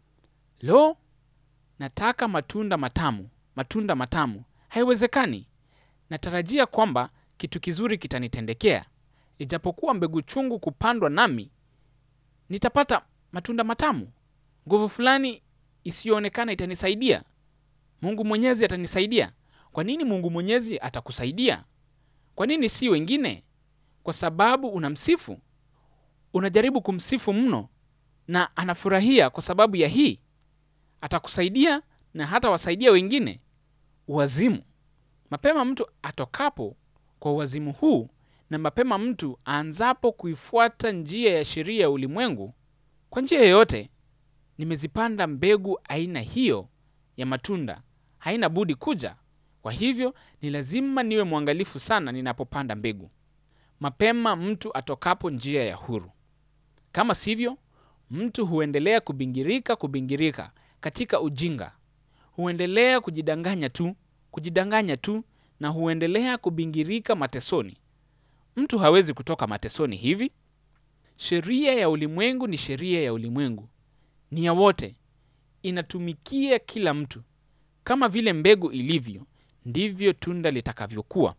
Speaker 1: lo, nataka matunda matamu, matunda matamu. Haiwezekani. Natarajia kwamba kitu kizuri kitanitendekea, ijapokuwa mbegu chungu kupandwa, nami nitapata matunda matamu. Nguvu fulani isiyoonekana itanisaidia. Mungu Mwenyezi atanisaidia. Kwa nini Mungu Mwenyezi atakusaidia? Kwa nini si wengine? Kwa sababu unamsifu, unajaribu kumsifu mno, na anafurahia kwa sababu ya hii. Atakusaidia na hata wasaidia wengine. Uwazimu. Mapema mtu atokapo kwa uwazimu huu na mapema mtu aanzapo kuifuata njia ya sheria ya ulimwengu, kwa njia yoyote, nimezipanda mbegu aina hiyo ya matunda, haina budi kuja. Kwa hivyo ni lazima niwe mwangalifu sana ninapopanda mbegu, mapema mtu atokapo njia ya huru. Kama sivyo, mtu huendelea kubingirika, kubingirika katika ujinga, huendelea kujidanganya tu, kujidanganya tu, na huendelea kubingirika matesoni. Mtu hawezi kutoka matesoni hivi. Sheria ya ulimwengu ni sheria ya ulimwengu, ni ya wote, inatumikia kila mtu. Kama vile mbegu ilivyo, ndivyo tunda litakavyokuwa.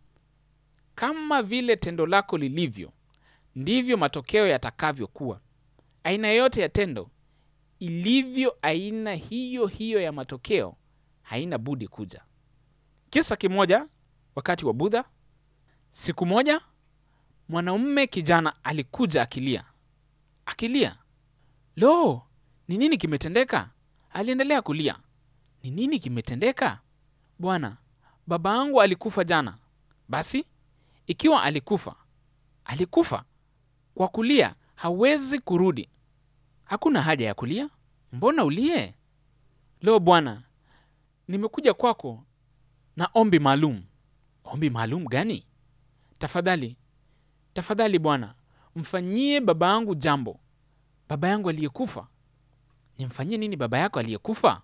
Speaker 1: Kama vile tendo lako lilivyo, ndivyo matokeo yatakavyokuwa. Aina yoyote ya tendo ilivyo, aina hiyo hiyo ya matokeo haina budi kuja. Kisa kimoja, wakati wa Budha, siku moja mwanaume kijana alikuja akilia, akilia. Lo, ni nini kimetendeka? Aliendelea kulia. Ni nini kimetendeka? Bwana, baba yangu alikufa jana. Basi ikiwa alikufa, alikufa kwa kulia, hawezi kurudi. Hakuna haja ya kulia, mbona ulie? Lo Bwana, nimekuja kwako na ombi maalum. Ombi maalum gani? Tafadhali, tafadhali Bwana, mfanyie baba yangu jambo, baba yangu aliyekufa. nimfanyie nini baba yako aliyekufa?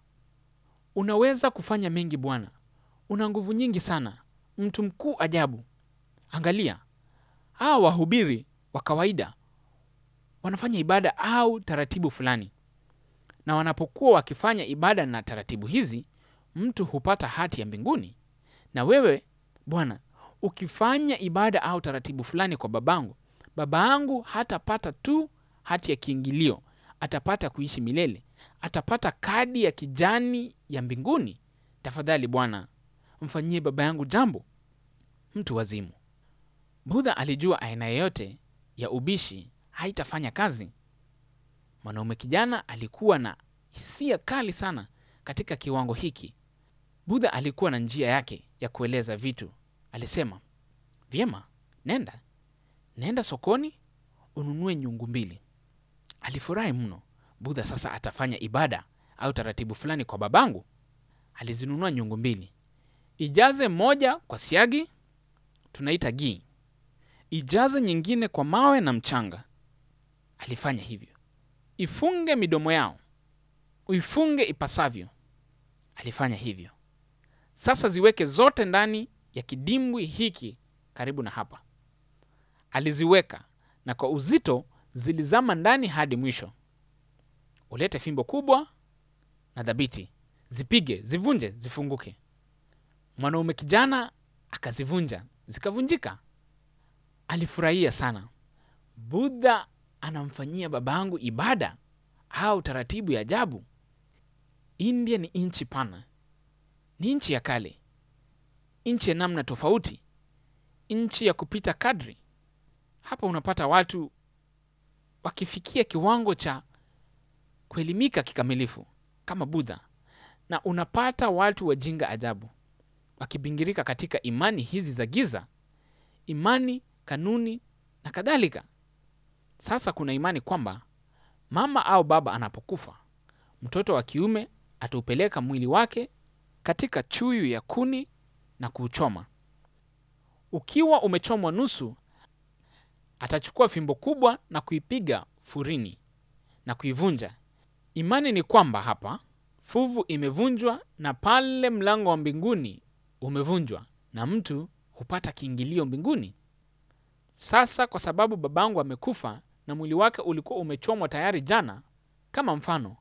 Speaker 1: Unaweza kufanya mengi bwana, una nguvu nyingi sana, mtu mkuu ajabu. Angalia, hawa wahubiri wa kawaida wanafanya ibada au taratibu fulani, na wanapokuwa wakifanya ibada na taratibu hizi, mtu hupata hati ya mbinguni. Na wewe Bwana, ukifanya ibada au taratibu fulani kwa babangu, baba yangu hatapata tu hati ya kiingilio, atapata kuishi milele, atapata kadi ya kijani ya mbinguni. Tafadhali Bwana, mfanyie baba yangu jambo. Mtu wazimu. Budha alijua aina yoyote ya ubishi haitafanya kazi. Mwanaume kijana alikuwa na hisia kali sana katika kiwango hiki. Budha alikuwa na njia yake ya kueleza vitu. Alisema, vyema, nenda nenda sokoni ununue nyungu mbili. Alifurahi mno. Budha sasa atafanya ibada au taratibu fulani kwa babangu. Alizinunua nyungu mbili, ijaze moja kwa siagi, tunaita ghee, ijaze nyingine kwa mawe na mchanga. Alifanya hivyo. Ifunge midomo yao, uifunge ipasavyo. Alifanya hivyo. Sasa ziweke zote ndani ya kidimbwi hiki karibu na hapa. Aliziweka na kwa uzito zilizama ndani hadi mwisho. Ulete fimbo kubwa na dhabiti, zipige, zivunje, zifunguke. Mwanaume kijana akazivunja, zikavunjika. Alifurahia sana. Budha anamfanyia babangu ibada au taratibu ya ajabu. India ni nchi pana, ni nchi ya kale, nchi ya namna tofauti, nchi ya kupita kadri. Hapa unapata watu wakifikia kiwango cha kuelimika kikamilifu kama Budha, na unapata watu wajinga ajabu wakibingirika katika imani hizi za giza, imani, kanuni na kadhalika. Sasa kuna imani kwamba mama au baba anapokufa, mtoto wa kiume ataupeleka mwili wake katika chuyu ya kuni na kuuchoma. Ukiwa umechomwa nusu, atachukua fimbo kubwa na kuipiga furini na kuivunja. Imani ni kwamba hapa fuvu imevunjwa na pale mlango wa mbinguni umevunjwa na mtu hupata kiingilio mbinguni. Sasa kwa sababu babangu amekufa na mwili wake ulikuwa umechomwa tayari jana, kama mfano,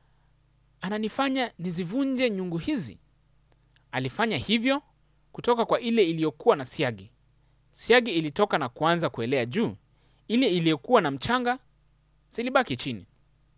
Speaker 1: ananifanya nizivunje nyungu hizi. Alifanya hivyo kutoka kwa ile iliyokuwa na siagi. Siagi ilitoka na kuanza kuelea juu, ile iliyokuwa na mchanga zilibaki chini.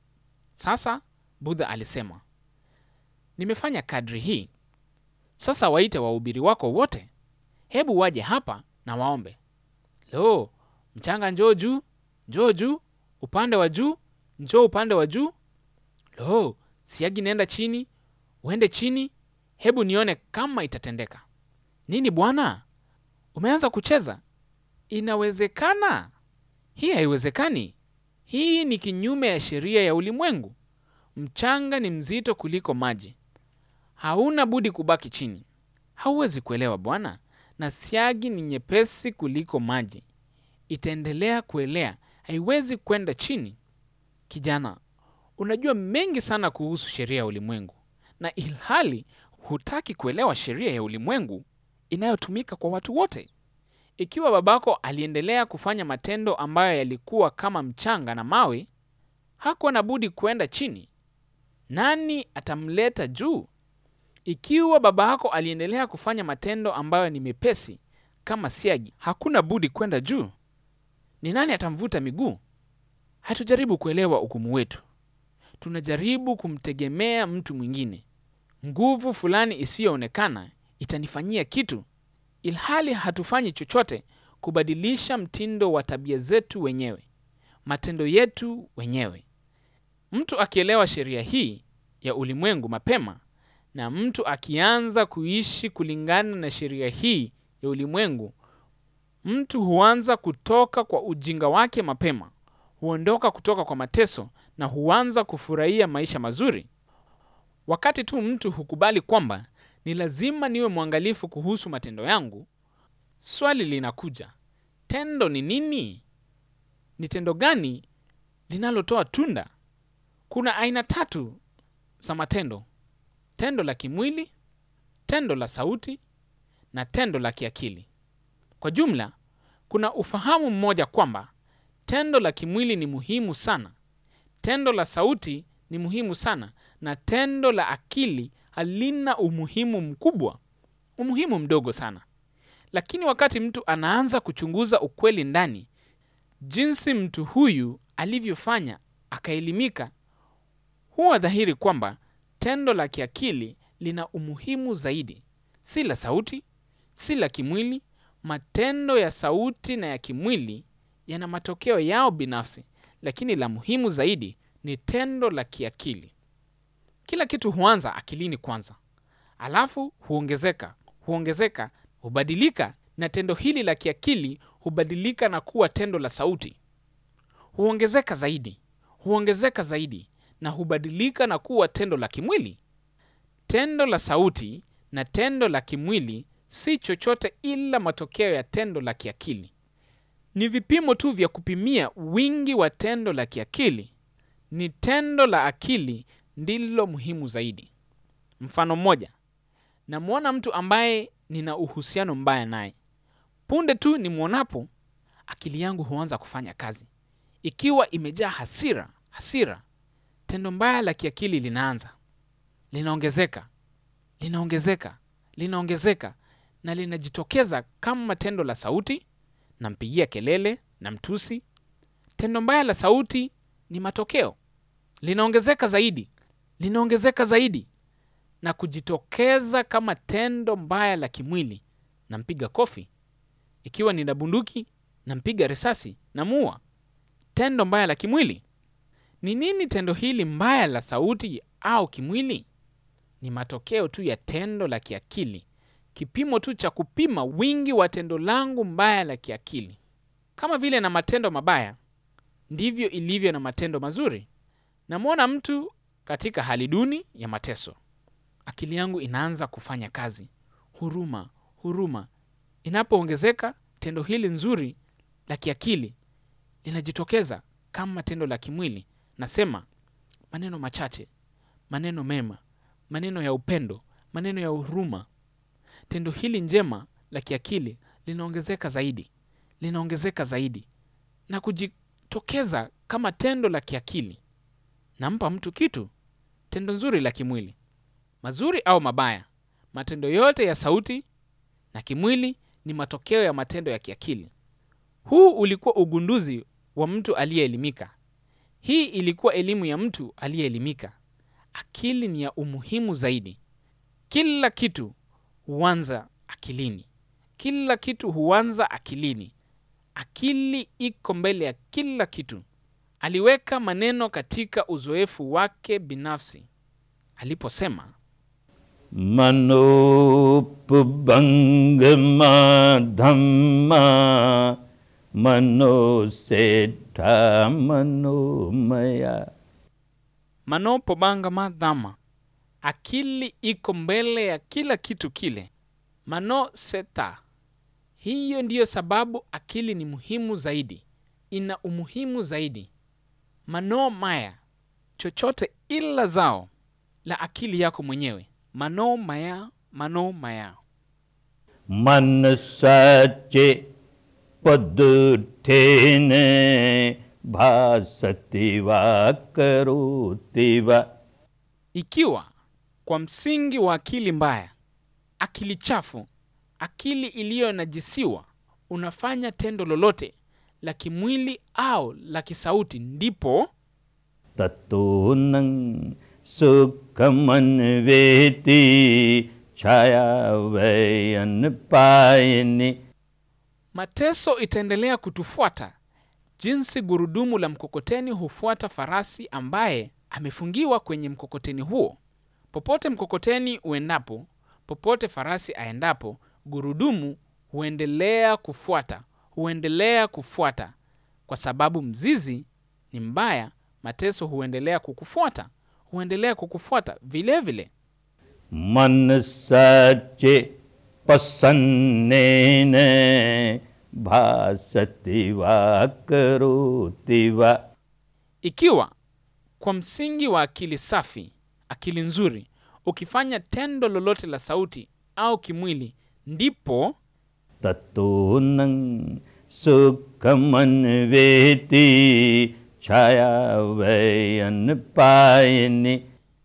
Speaker 1: Sasa Budha alisema, nimefanya kadri hii. Sasa waite wahubiri wako wote, hebu waje hapa na waombe. Lo, mchanga njoo juu, njoo juu, upande wa juu, njoo upande wa juu. Lo, siagi nenda chini, uende chini, hebu nione kama itatendeka. Nini bwana, umeanza kucheza? Inawezekana? Hii haiwezekani. Hii ni kinyume ya sheria ya ulimwengu. Mchanga ni mzito kuliko maji, hauna budi kubaki chini. Hauwezi kuelewa bwana, na siagi ni nyepesi kuliko maji, itaendelea kuelea, haiwezi kwenda chini. Kijana, unajua mengi sana kuhusu sheria ya ulimwengu, na ilhali hutaki kuelewa sheria ya ulimwengu inayotumika kwa watu wote. Ikiwa babako aliendelea kufanya matendo ambayo yalikuwa kama mchanga na mawe, hakuwa na budi kwenda chini. Nani atamleta juu? Ikiwa baba yako aliendelea kufanya matendo ambayo ni mepesi kama siagi, hakuna budi kwenda juu. Ni nani atamvuta miguu? Hatujaribu kuelewa hukumu wetu, tunajaribu kumtegemea mtu mwingine. Nguvu fulani isiyoonekana itanifanyia kitu, ilhali hatufanyi chochote kubadilisha mtindo wa tabia zetu wenyewe, matendo yetu wenyewe. Mtu akielewa sheria hii ya ulimwengu mapema na mtu akianza kuishi kulingana na sheria hii ya ulimwengu, mtu huanza kutoka kwa ujinga wake mapema, huondoka kutoka kwa mateso na huanza kufurahia maisha mazuri. Wakati tu mtu hukubali kwamba ni lazima niwe mwangalifu kuhusu matendo yangu, swali linakuja, tendo ni nini? Ni tendo gani linalotoa tunda? kuna aina tatu za matendo tendo la kimwili tendo la sauti na tendo la kiakili kwa jumla kuna ufahamu mmoja kwamba tendo la kimwili ni muhimu sana tendo la sauti ni muhimu sana na tendo la akili halina umuhimu mkubwa umuhimu mdogo sana lakini wakati mtu anaanza kuchunguza ukweli ndani jinsi mtu huyu alivyofanya akaelimika huwa dhahiri kwamba tendo la kiakili lina umuhimu zaidi si la sauti si la kimwili matendo ya sauti na ya kimwili yana matokeo yao binafsi lakini la muhimu zaidi ni tendo la kiakili kila kitu huanza akilini kwanza alafu huongezeka huongezeka hubadilika na tendo hili la kiakili hubadilika na kuwa tendo la sauti huongezeka zaidi huongezeka zaidi na hubadilika na kuwa tendo la kimwili tendo la sauti na tendo la kimwili si chochote ila matokeo ya tendo la kiakili ni vipimo tu vya kupimia wingi wa tendo la kiakili ni tendo la akili ndilo muhimu zaidi mfano mmoja namwona mtu ambaye nina uhusiano mbaya naye punde tu nimwonapo akili yangu huanza kufanya kazi ikiwa imejaa hasira hasira tendo mbaya la kiakili linaanza linaongezeka linaongezeka linaongezeka na linajitokeza kama tendo la sauti nampigia kelele na mtusi tendo mbaya la sauti ni matokeo linaongezeka zaidi linaongezeka zaidi na kujitokeza kama tendo mbaya la kimwili nampiga kofi ikiwa nina bunduki nampiga risasi namuua tendo mbaya la kimwili ni nini tendo hili mbaya la sauti au kimwili ni matokeo tu ya tendo la kiakili kipimo tu cha kupima wingi wa tendo langu mbaya la kiakili kama vile na matendo mabaya ndivyo ilivyo na matendo mazuri namwona mtu katika hali duni ya mateso akili yangu inaanza kufanya kazi huruma huruma inapoongezeka tendo hili nzuri la kiakili linajitokeza kama tendo la kimwili nasema maneno machache maneno mema maneno ya upendo maneno ya huruma tendo hili njema la kiakili linaongezeka zaidi linaongezeka zaidi na kujitokeza kama tendo la kiakili nampa mtu kitu tendo nzuri la kimwili mazuri au mabaya matendo yote ya sauti na kimwili ni matokeo ya matendo ya kiakili huu ulikuwa ugunduzi wa mtu aliyeelimika hii ilikuwa elimu ya mtu aliyeelimika akili ni ya umuhimu zaidi kila kitu huanza akilini kila kitu huanza akilini akili iko mbele ya kila kitu aliweka maneno katika uzoefu wake binafsi aliposema
Speaker 2: मनोपभङ्गमा धम्मा मनोसेठा मनोमया
Speaker 1: manopobanga madhama akili iko mbele ya kila kitu kile mano seta hiyo ndiyo sababu akili ni muhimu zaidi ina umuhimu zaidi mano maya chochote ila zao la akili yako mwenyewe mano maya mano maya
Speaker 2: मन सचे पदुठेन भासति वा करोति वा
Speaker 1: ikiwa kwa msingi wa akili mbaya akili chafu akili iliyonajisiwa unafanya tendo lolote la kimwili au la kisauti ndipo
Speaker 2: ततो न सुखमन्वेति छाया वयन पायनि
Speaker 1: mateso itaendelea kutufuata jinsi gurudumu la mkokoteni hufuata farasi ambaye amefungiwa kwenye mkokoteni huo popote mkokoteni uendapo popote farasi aendapo gurudumu huendelea kufuata huendelea kufuata kwa sababu mzizi ni mbaya mateso huendelea kukufuata huendelea kukufuata vile vile
Speaker 2: मन सचे पसन्नेन भासति वा करोति वा
Speaker 1: ikiwa kwa msingi wa akili safi akili nzuri ukifanya tendo lolote la sauti au kimwili ndipo
Speaker 2: तत्तो न सुखमन्वेति छाया वै पायिनी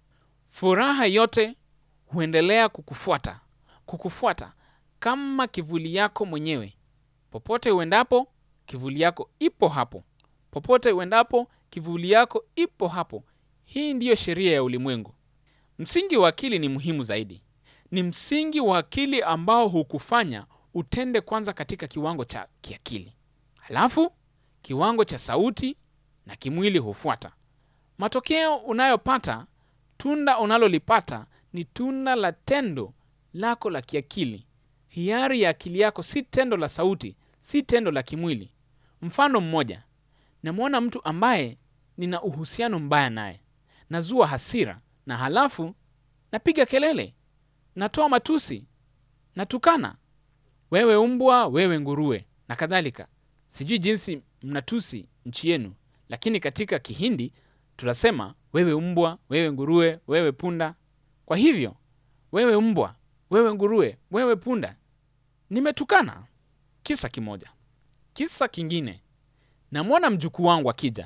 Speaker 1: furaha yote huendelea kukufuata kukufuata kama kivuli yako mwenyewe popote uendapo kivuli yako ipo hapo popote uendapo kivuli yako ipo hapo hii ndiyo sheria ya ulimwengu msingi wa akili ni muhimu zaidi ni msingi wa akili ambao hukufanya utende kwanza katika kiwango cha kiakili halafu kiwango cha sauti na kimwili hufuata matokeo unayopata tunda unalolipata ni tunda la tendo lako la kiakili hiari ya akili yako si tendo la sauti si tendo la kimwili mfano mmoja namwona mtu ambaye nina uhusiano mbaya naye nazua hasira na halafu napiga kelele natoa matusi natukana wewe umbwa wewe nguruwe na kadhalika sijui jinsi mnatusi nchi yenu lakini katika kihindi tunasema wewe umbwa wewe nguruwe wewe punda kwa hivyo wewe umbwa wewe nguruwe wewe punda nimetukana kisa kimoja kisa kingine namwona mjukuu wangu akija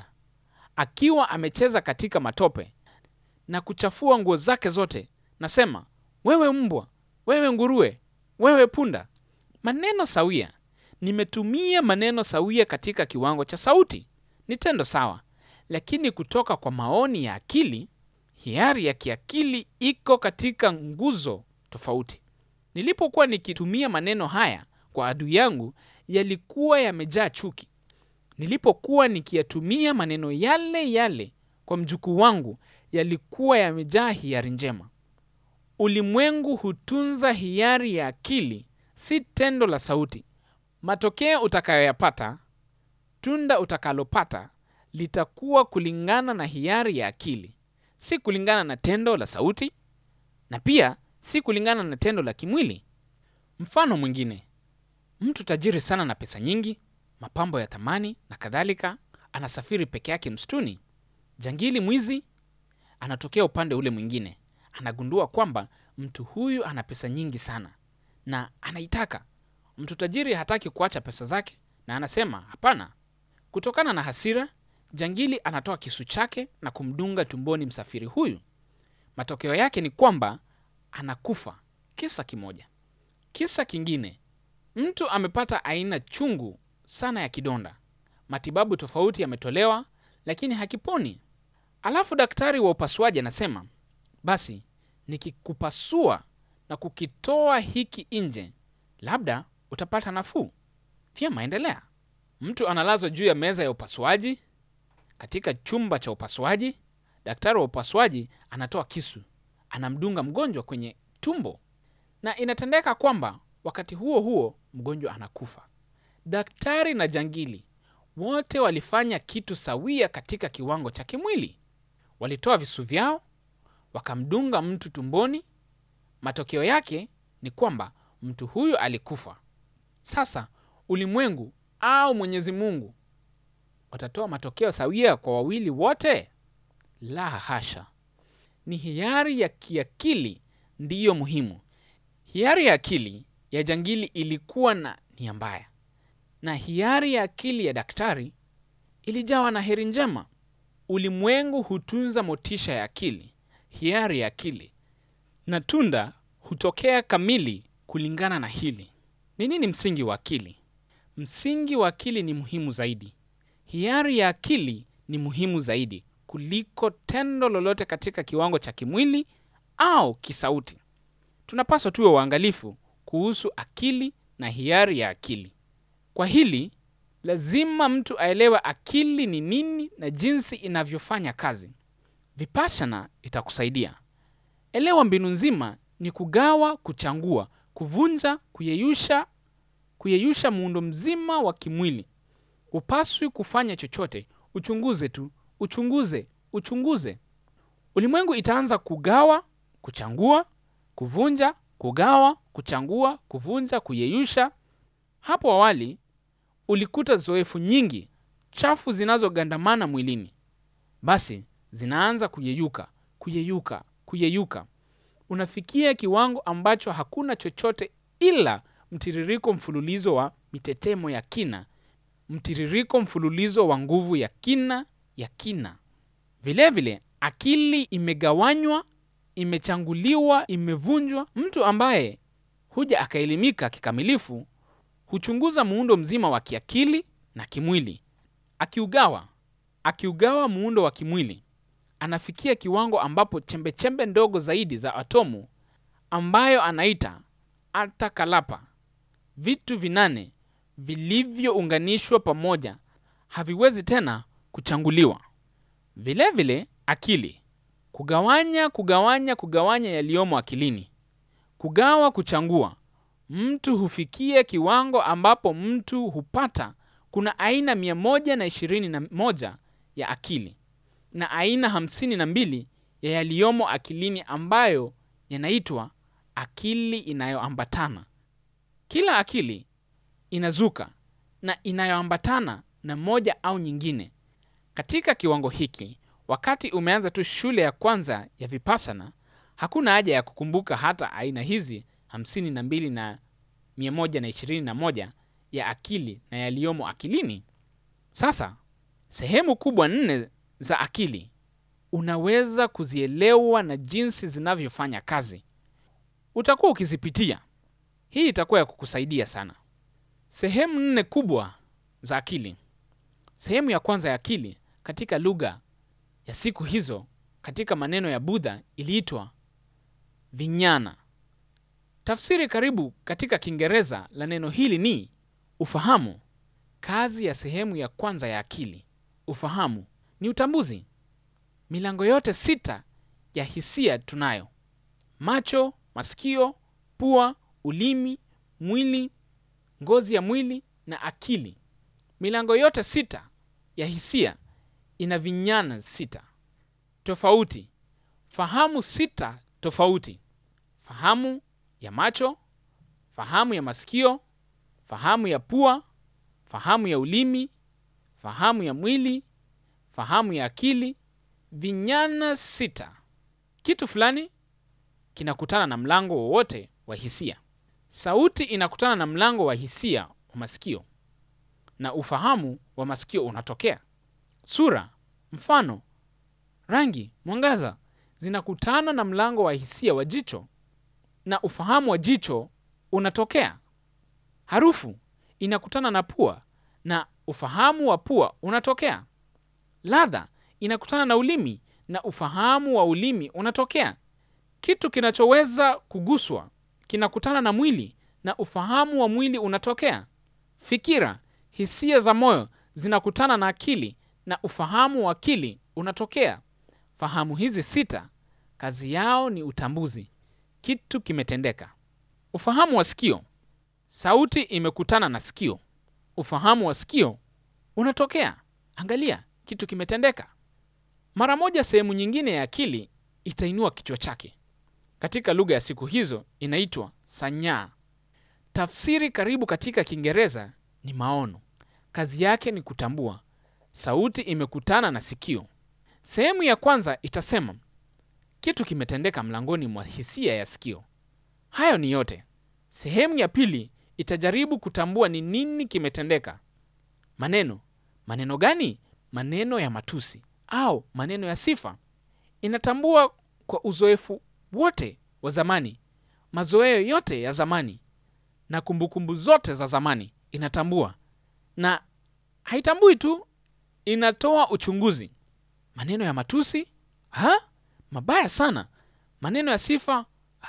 Speaker 1: akiwa amecheza katika matope na kuchafua nguo zake zote nasema wewe mbwa wewe nguruwe wewe punda maneno sawia nimetumia maneno sawia katika kiwango cha sauti ni tendo sawa lakini kutoka kwa maoni ya akili hiari ya kiakili iko katika nguzo tofauti nilipokuwa nikitumia maneno haya kwa adui yangu yalikuwa yamejaa chuki nilipokuwa nikiyatumia maneno yale yale kwa mjukuu wangu yalikuwa yamejaa hiari njema ulimwengu hutunza hiari ya akili si tendo la sauti matokeo utakayoyapata tunda utakalopata litakuwa kulingana na hiari ya akili si kulingana na tendo la sauti na pia si kulingana na tendo la kimwili mfano mwingine mtu tajiri sana na pesa nyingi mapambo ya thamani na kadhalika anasafiri peke yake msituni jangili mwizi anatokea upande ule mwingine anagundua kwamba mtu huyu ana pesa nyingi sana na anaitaka mtu tajiri hataki kuacha pesa zake na anasema hapana kutokana na hasira jangili anatoa kisu chake na kumdunga tumboni msafiri huyu matokeo yake ni kwamba anakufa kisa kimoja kisa kingine mtu amepata aina chungu sana ya kidonda matibabu tofauti yametolewa lakini hakiponi alafu daktari wa upasuaji anasema basi nikikupasua na kukitoa hiki nje labda utapata nafuu vyema endelea mtu analazwa juu ya meza ya upasuaji katika chumba cha upasuaji daktari wa upasuaji anatoa kisu anamdunga mgonjwa kwenye tumbo na inatendeka kwamba wakati huo huo mgonjwa anakufa daktari na jangili wote walifanya kitu sawia katika kiwango cha kimwili walitoa visu vyao wakamdunga mtu tumboni matokeo yake ni kwamba mtu huyo alikufa sasa ulimwengu au mwenyezi mungu watatoa matokeo sawia kwa wawili wote la hasha ni hiari ya kiakili ndiyo muhimu hiari ya akili ya jangili ilikuwa na nia mbaya na hiari ya akili ya daktari ilijawa na heri njema ulimwengu hutunza motisha ya akili hiari ya akili na tunda hutokea kamili kulingana na hili ni nini msingi wa akili msingi wa akili ni muhimu zaidi hiari ya akili ni muhimu zaidi kuliko tendo lolote katika kiwango cha kimwili au kisauti tunapaswa tuwe waangalifu kuhusu akili na hiari ya akili kwa hili lazima mtu aelewe akili ni nini na jinsi inavyofanya kazi vipashana itakusaidia elewa mbinu nzima ni kugawa kuchangua kuvunja kuyeyusha kuyeyusha muundo mzima wa kimwili hupaswi kufanya chochote uchunguze tu uchunguze uchunguze ulimwengu itaanza kugawa kuchangua kuvunja kugawa kuchangua kuvunja kuyeyusha hapo awali ulikuta zoefu nyingi chafu zinazogandamana mwilini basi zinaanza kuyeyuka, kuyeyuka, kuyeyuka. Unafikia kiwango ambacho hakuna chochote ila mtiririko mfululizo wa mitetemo ya kina, mtiririko mfululizo wa nguvu ya kina ya kina. Vilevile vile, akili imegawanywa, imechanguliwa, imevunjwa. Mtu ambaye huja akaelimika kikamilifu huchunguza muundo mzima wa kiakili na kimwili, akiugawa akiugawa muundo wa kimwili, anafikia kiwango ambapo chembechembe ndogo zaidi za atomu ambayo anaita atakalapa, vitu vinane vilivyounganishwa pamoja, haviwezi tena kuchanguliwa. Vilevile vile, akili kugawanya, kugawanya, kugawanya yaliyomo akilini, kugawa, kuchangua. Mtu hufikia kiwango ambapo mtu hupata kuna aina mia moja na ishirini na moja ya akili na aina hamsini na mbili ya yaliyomo akilini ambayo yanaitwa akili inayoambatana. Kila akili inazuka na inayoambatana na moja au nyingine. Katika kiwango hiki, wakati umeanza tu shule ya kwanza ya Vipassana, hakuna haja ya kukumbuka hata aina hizi hamsini na mbili na mia moja na ishirini na moja ya akili na yaliyomo akilini. Sasa sehemu kubwa nne za akili unaweza kuzielewa na jinsi zinavyofanya kazi. Utakuwa ukizipitia. Hii itakuwa ya kukusaidia sana. Sehemu nne kubwa za akili. Sehemu ya kwanza ya akili katika lugha ya siku hizo, katika maneno ya Budha iliitwa vinyana. Tafsiri karibu katika Kiingereza la neno hili ni ufahamu. Kazi ya sehemu ya kwanza ya akili, ufahamu, ni utambuzi. Milango yote sita ya hisia tunayo: macho, masikio, pua, ulimi, mwili, ngozi ya mwili na akili. Milango yote sita ya hisia ina vinyana sita tofauti, fahamu sita tofauti: fahamu ya macho, fahamu ya masikio, fahamu ya pua, fahamu ya ulimi, fahamu ya mwili, fahamu ya akili. Vinyana sita. Kitu fulani kinakutana na mlango wowote wa hisia. Sauti inakutana na mlango wa hisia wa masikio, na ufahamu wa masikio unatokea. Sura, mfano, rangi, mwangaza zinakutana na mlango wa hisia wa jicho, na ufahamu wa jicho unatokea. Harufu inakutana na pua, na ufahamu wa pua unatokea. Ladha inakutana na ulimi na ufahamu wa ulimi unatokea. Kitu kinachoweza kuguswa kinakutana na mwili na ufahamu wa mwili unatokea. Fikira, hisia za moyo zinakutana na akili na ufahamu wa akili unatokea. Fahamu hizi sita kazi yao ni utambuzi, kitu kimetendeka. Ufahamu wa sikio, sauti imekutana na sikio, ufahamu wa sikio unatokea. Angalia, kitu kimetendeka. Mara moja sehemu nyingine ya akili itainua kichwa chake. Katika lugha ya siku hizo inaitwa sanyaa. Tafsiri karibu katika Kiingereza ni maono. Kazi yake ni kutambua. Sauti imekutana na sikio. Sehemu ya kwanza itasema kitu kimetendeka mlangoni mwa hisia ya sikio. Hayo ni yote. Sehemu ya pili itajaribu kutambua ni nini kimetendeka. Maneno. Maneno gani? Maneno ya matusi au maneno ya sifa. Inatambua kwa uzoefu wote wa zamani, mazoeo yote ya zamani na kumbukumbu zote za zamani inatambua, na haitambui tu, inatoa uchunguzi. Maneno ya matusi ha? Mabaya sana. Maneno ya sifa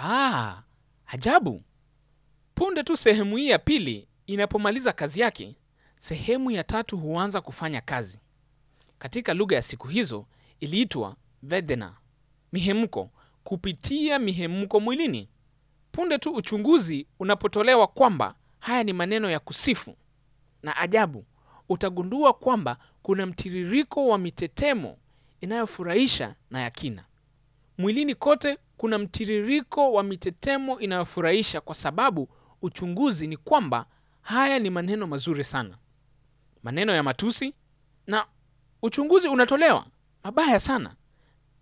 Speaker 1: ah, ajabu. Punde tu sehemu hii ya pili inapomaliza kazi yake, sehemu ya tatu huanza kufanya kazi. Katika lugha ya siku hizo iliitwa vedena, mihemko, kupitia mihemko mwilini. Punde tu uchunguzi unapotolewa kwamba haya ni maneno ya kusifu na ajabu, utagundua kwamba kuna mtiririko wa mitetemo inayofurahisha na ya kina. Mwilini kote kuna mtiririko wa mitetemo inayofurahisha, kwa sababu uchunguzi ni kwamba haya ni maneno mazuri sana, maneno ya matusi, na uchunguzi unatolewa mabaya sana.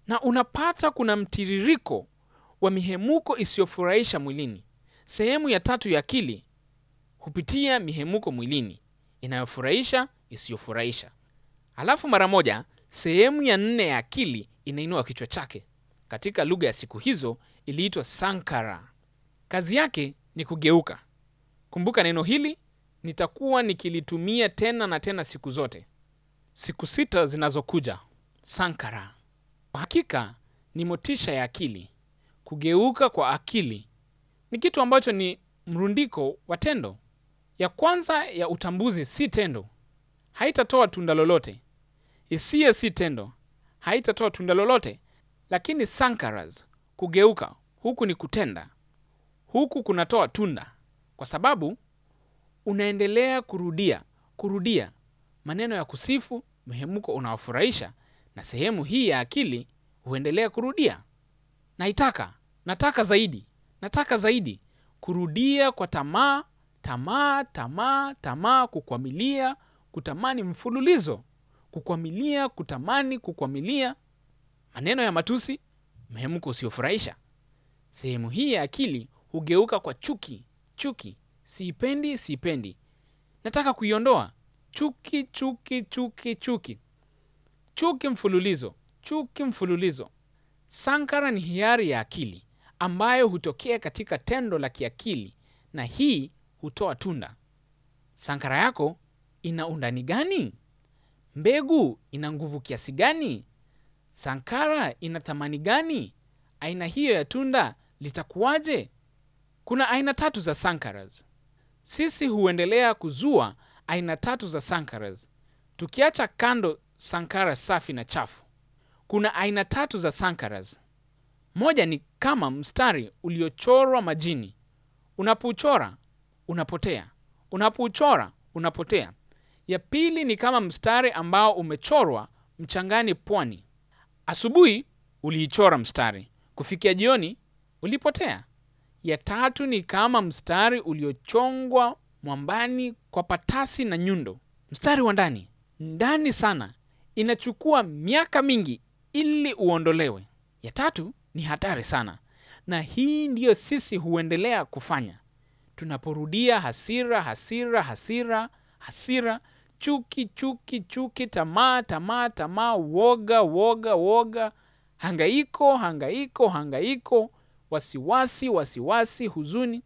Speaker 1: na unapata kuna mtiririko wa mihemuko isiyofurahisha mwilini. Sehemu ya tatu ya akili hupitia mihemuko mwilini inayofurahisha, isiyofurahisha. Alafu mara moja sehemu ya nne ya akili inainua kichwa chake. Katika lugha ya siku hizo iliitwa sankara. Kazi yake ni kugeuka. Kumbuka neno hili nitakuwa nikilitumia tena na tena siku zote, siku sita zinazokuja. Sankara kwa hakika ni motisha ya akili. Kugeuka kwa akili ni kitu ambacho ni mrundiko wa tendo. Ya kwanza ya utambuzi si tendo, haitatoa tunda lolote. Hisia si tendo, haitatoa tunda lolote. Lakini sankaras, kugeuka huku ni kutenda, huku kunatoa tunda, kwa sababu unaendelea kurudia kurudia maneno ya kusifu, mhemuko unaofurahisha, na sehemu hii ya akili huendelea kurudia, naitaka, nataka zaidi, nataka zaidi, kurudia kwa tamaa, tamaa, tamaa, tamaa, kukwamilia, kutamani mfululizo, kukwamilia, kutamani, kukwamilia, maneno ya matusi, mhemuko usiofurahisha. Sehemu hii ya akili hugeuka kwa chuki, chuki, siipendi, siipendi, nataka kuiondoa, chuki, chuki, chuki, chuki, chuki mfululizo, chuki mfululizo. Sankara ni hiari ya akili ambayo hutokea katika tendo la kiakili, na hii hutoa tunda. Sankara yako ina undani gani? Mbegu ina nguvu kiasi gani? Sankara ina thamani gani? Aina hiyo ya tunda litakuwaje? Kuna aina tatu za sankaras. Sisi huendelea kuzua aina tatu za sankaras, tukiacha kando sankara safi na chafu. Kuna aina tatu za sankaras. Moja ni kama mstari uliochorwa majini. Unapouchora unapotea, unapouchora unapotea. Ya pili ni kama mstari ambao umechorwa mchangani pwani. Asubuhi uliichora mstari, kufikia jioni ulipotea. Ya tatu ni kama mstari uliochongwa mwambani kwa patasi na nyundo, mstari wa ndani ndani sana, inachukua miaka mingi ili uondolewe. Ya tatu ni hatari sana, na hii ndiyo sisi huendelea kufanya tunaporudia hasira, hasira, hasira, hasira, chuki, chuki, chuki, tamaa, tamaa, tamaa, woga, woga, woga, hangaiko, hangaiko, hangaiko, wasiwasi, wasiwasi, huzuni.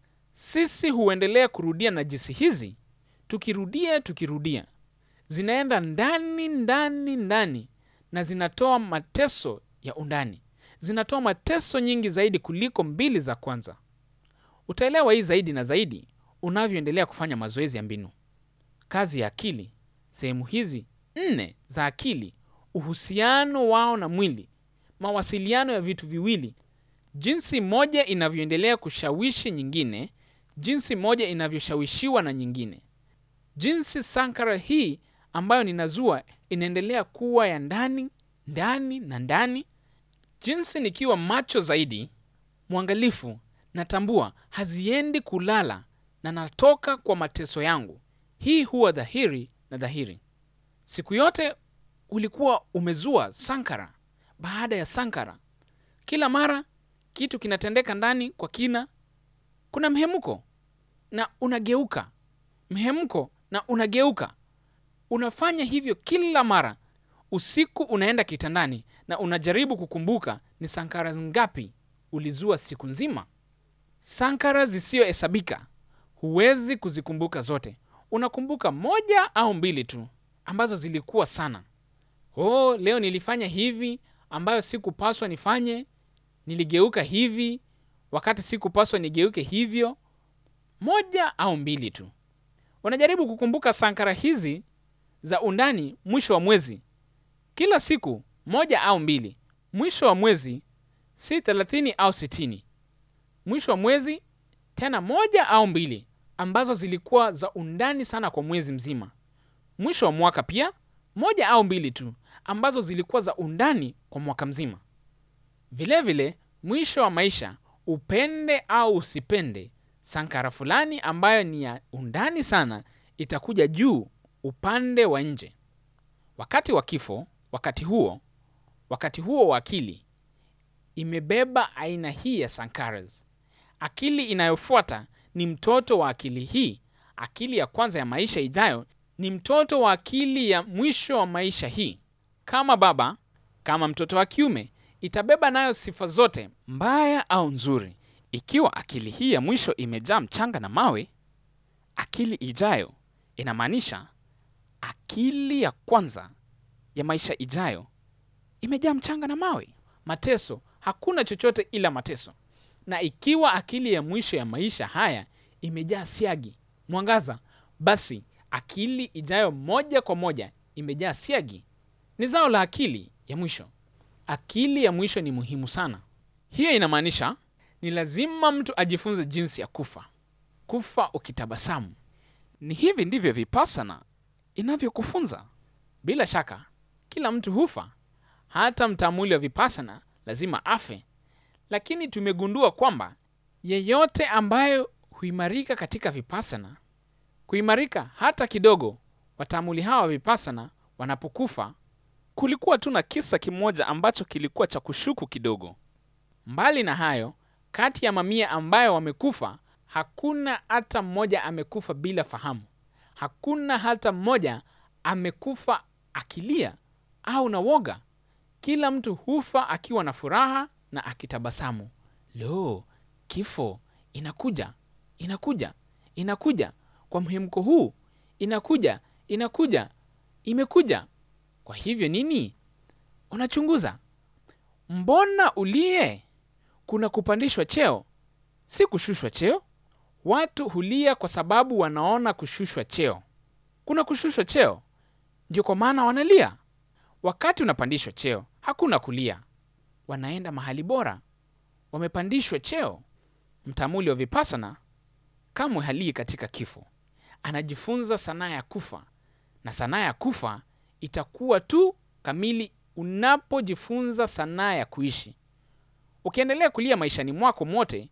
Speaker 1: Sisi huendelea kurudia najisi hizi, tukirudia, tukirudia, zinaenda ndani, ndani, ndani, na zinatoa mateso ya undani, zinatoa mateso nyingi zaidi kuliko mbili za kwanza. Utaelewa hii zaidi na zaidi unavyoendelea kufanya mazoezi ya mbinu. Kazi ya akili, sehemu hizi nne za akili, uhusiano wao na mwili, mawasiliano ya vitu viwili, jinsi moja inavyoendelea kushawishi nyingine, jinsi moja inavyoshawishiwa na nyingine, jinsi sankara hii ambayo ninazua inaendelea kuwa ya ndani ndani na ndani, jinsi nikiwa macho zaidi, mwangalifu natambua haziendi kulala na natoka kwa mateso yangu. Hii huwa dhahiri na dhahiri. Siku yote ulikuwa umezua sankara baada ya sankara, kila mara kitu kinatendeka ndani kwa kina. Kuna mhemuko na unageuka, mhemuko na unageuka. Unafanya hivyo kila mara. Usiku unaenda kitandani na unajaribu kukumbuka ni sankara ngapi ulizua siku nzima. Sankara zisiyohesabika, huwezi kuzikumbuka zote. Unakumbuka moja au mbili tu ambazo zilikuwa sana. Oh, leo nilifanya hivi ambayo sikupaswa nifanye, niligeuka hivi wakati sikupaswa nigeuke hivyo. Moja au mbili tu. Unajaribu kukumbuka sankara hizi za undani mwisho wa mwezi, kila siku moja au mbili. Mwisho wa mwezi si thelathini au sitini mwisho wa mwezi tena moja au mbili ambazo zilikuwa za undani sana kwa mwezi mzima. Mwisho wa mwaka pia moja au mbili tu ambazo zilikuwa za undani kwa mwaka mzima. Vilevile vile, mwisho wa maisha, upende au usipende, sankara fulani ambayo ni ya undani sana itakuja juu upande wa nje. Wakati wa kifo, wakati huo wakati huo wa akili imebeba aina hii ya sankaras. Akili inayofuata ni mtoto wa akili hii. Akili ya kwanza ya maisha ijayo ni mtoto wa akili ya mwisho wa maisha hii. Kama baba, kama mtoto wa kiume, itabeba nayo sifa zote, mbaya au nzuri. Ikiwa akili hii ya mwisho imejaa mchanga na mawe, akili ijayo inamaanisha akili ya kwanza ya maisha ijayo imejaa mchanga na mawe, mateso. Hakuna chochote ila mateso. Na ikiwa akili ya mwisho ya maisha haya imejaa siagi, mwangaza, basi akili ijayo moja kwa moja imejaa siagi. Ni zao la akili ya mwisho. Akili ya mwisho ni muhimu sana. Hiyo inamaanisha ni lazima mtu ajifunze jinsi ya kufa, kufa ukitabasamu. Ni hivi ndivyo vipassana inavyokufunza. Bila shaka, kila mtu hufa, hata mtaamuli wa vipassana lazima afe, lakini tumegundua kwamba yeyote ambayo huimarika katika vipassana, kuimarika hata kidogo, wataamuli hawa wa vipassana wanapokufa. Kulikuwa tu na kisa kimoja ambacho kilikuwa cha kushuku kidogo. Mbali na hayo, kati ya mamia ambayo wamekufa, hakuna hata mmoja amekufa bila fahamu. Hakuna hata mmoja amekufa akilia au na woga. Kila mtu hufa akiwa na furaha na akitabasamu. Lo, kifo inakuja, inakuja, inakuja kwa mhemko huu, inakuja, inakuja, imekuja. Kwa hivyo nini? Unachunguza, mbona ulie? Kuna kupandishwa cheo, si kushushwa cheo. Watu hulia kwa sababu wanaona kushushwa cheo. Kuna kushushwa cheo, ndio kwa maana wanalia. Wakati unapandishwa cheo, hakuna kulia, wanaenda mahali bora, wamepandishwa cheo. Mtamuli wa vipassana kamwe halii katika kifo, anajifunza sanaa ya kufa, na sanaa ya kufa itakuwa tu kamili unapojifunza sanaa ya kuishi. Ukiendelea kulia maishani mwako mote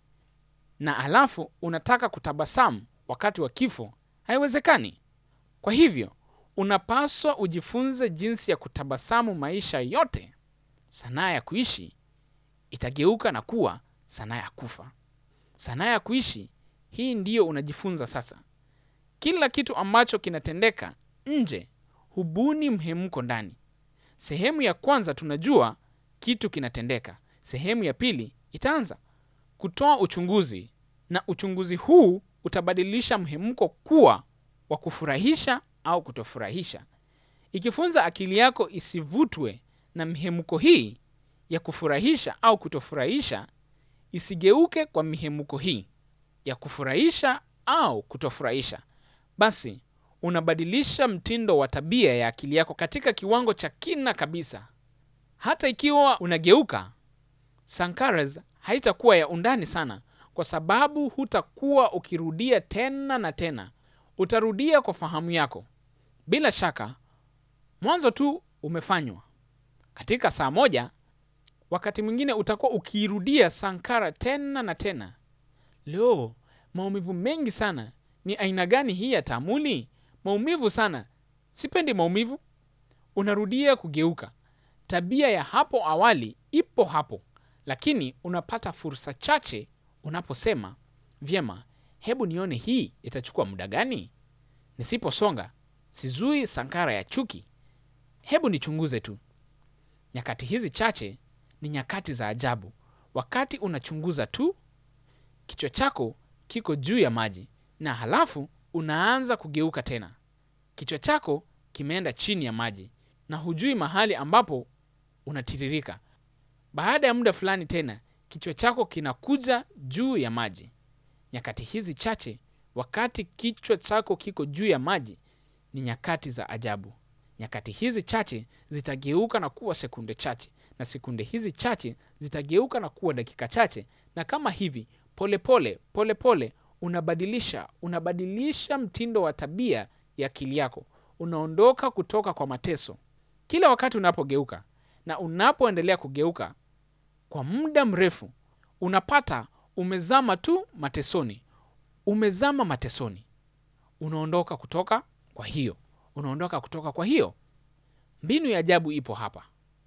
Speaker 1: na alafu unataka kutabasamu wakati wa kifo, haiwezekani. Kwa hivyo unapaswa ujifunze jinsi ya kutabasamu maisha yote. Sanaa ya kuishi itageuka na kuwa sanaa ya kufa. Sanaa ya kuishi hii ndiyo unajifunza sasa. Kila kitu ambacho kinatendeka nje hubuni mhemko ndani. Sehemu ya kwanza tunajua kitu kinatendeka. Sehemu ya pili itaanza kutoa uchunguzi, na uchunguzi huu utabadilisha mhemko kuwa wa kufurahisha au kutofurahisha. Ikifunza akili yako isivutwe na mihemko hii ya kufurahisha au kutofurahisha, isigeuke kwa mihemko hii ya kufurahisha au kutofurahisha, basi unabadilisha mtindo wa tabia ya akili yako katika kiwango cha kina kabisa. Hata ikiwa unageuka, sankaras haitakuwa ya undani sana, kwa sababu hutakuwa ukirudia tena na tena. Utarudia kwa fahamu yako. Bila shaka, mwanzo tu umefanywa katika saa moja. Wakati mwingine utakuwa ukiirudia sankara tena na tena. Leo maumivu mengi sana. Ni aina gani hii ya taamuli? Maumivu sana, sipendi maumivu. Unarudia kugeuka. Tabia ya hapo awali ipo hapo, lakini unapata fursa chache unaposema vyema, hebu nione hii itachukua muda gani. Nisiposonga sizui sankara ya chuki, hebu nichunguze tu. Nyakati hizi chache ni nyakati za ajabu. Wakati unachunguza tu, kichwa chako kiko juu ya maji, na halafu unaanza kugeuka tena. Kichwa chako kimeenda chini ya maji na hujui mahali ambapo unatiririka. Baada ya muda fulani tena kichwa chako kinakuja juu ya maji. Nyakati hizi chache, wakati kichwa chako kiko juu ya maji, ni nyakati za ajabu. Nyakati hizi chache zitageuka na kuwa sekunde chache, na sekunde hizi chache zitageuka na kuwa dakika chache, na kama hivi polepole polepole pole, unabadilisha unabadilisha mtindo wa tabia ya akili yako. Unaondoka kutoka kwa mateso kila wakati unapogeuka, na unapoendelea kugeuka kwa muda mrefu, unapata umezama tu matesoni, umezama matesoni, unaondoka kutoka kwa hiyo, unaondoka kutoka kwa hiyo. Mbinu ya ajabu ipo hapa.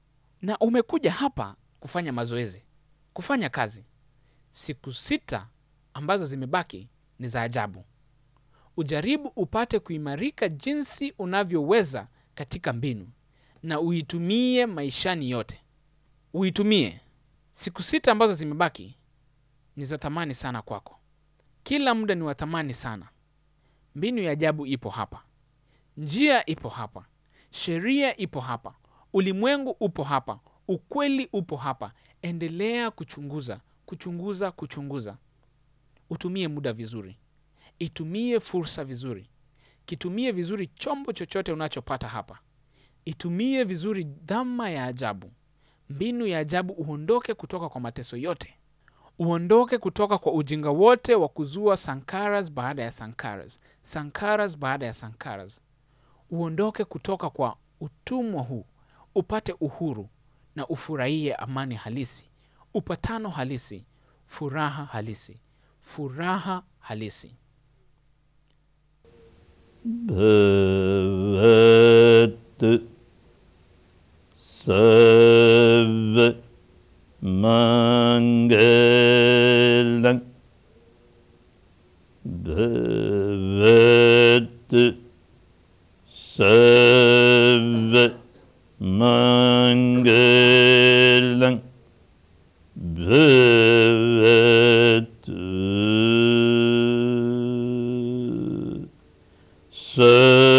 Speaker 1: na umekuja hapa kufanya mazoezi, kufanya kazi. Siku sita ambazo zimebaki ni za ajabu. Ujaribu upate kuimarika jinsi unavyoweza katika mbinu, na uitumie maishani yote. Uitumie. Siku sita ambazo zimebaki ni za thamani sana kwako. Kila muda ni wa thamani sana. Mbinu ya ajabu ipo hapa, njia ipo hapa, sheria ipo hapa, ulimwengu upo hapa, ukweli upo hapa. Endelea kuchunguza, kuchunguza, kuchunguza. Utumie muda vizuri, itumie fursa vizuri, kitumie vizuri chombo chochote unachopata hapa, itumie vizuri dhama ya ajabu, mbinu ya ajabu. Uondoke kutoka kwa mateso yote, uondoke kutoka kwa ujinga wote wa kuzua sankaras baada ya sankaras, sankaras baada ya sankaras. Uondoke kutoka kwa utumwa huu, upate uhuru na ufurahie amani halisi, upatano halisi, furaha halisi, furaha halisi.
Speaker 2: भवतु सर्वमङ्गलम् भवतु सर्वमङ्गलम् भवतु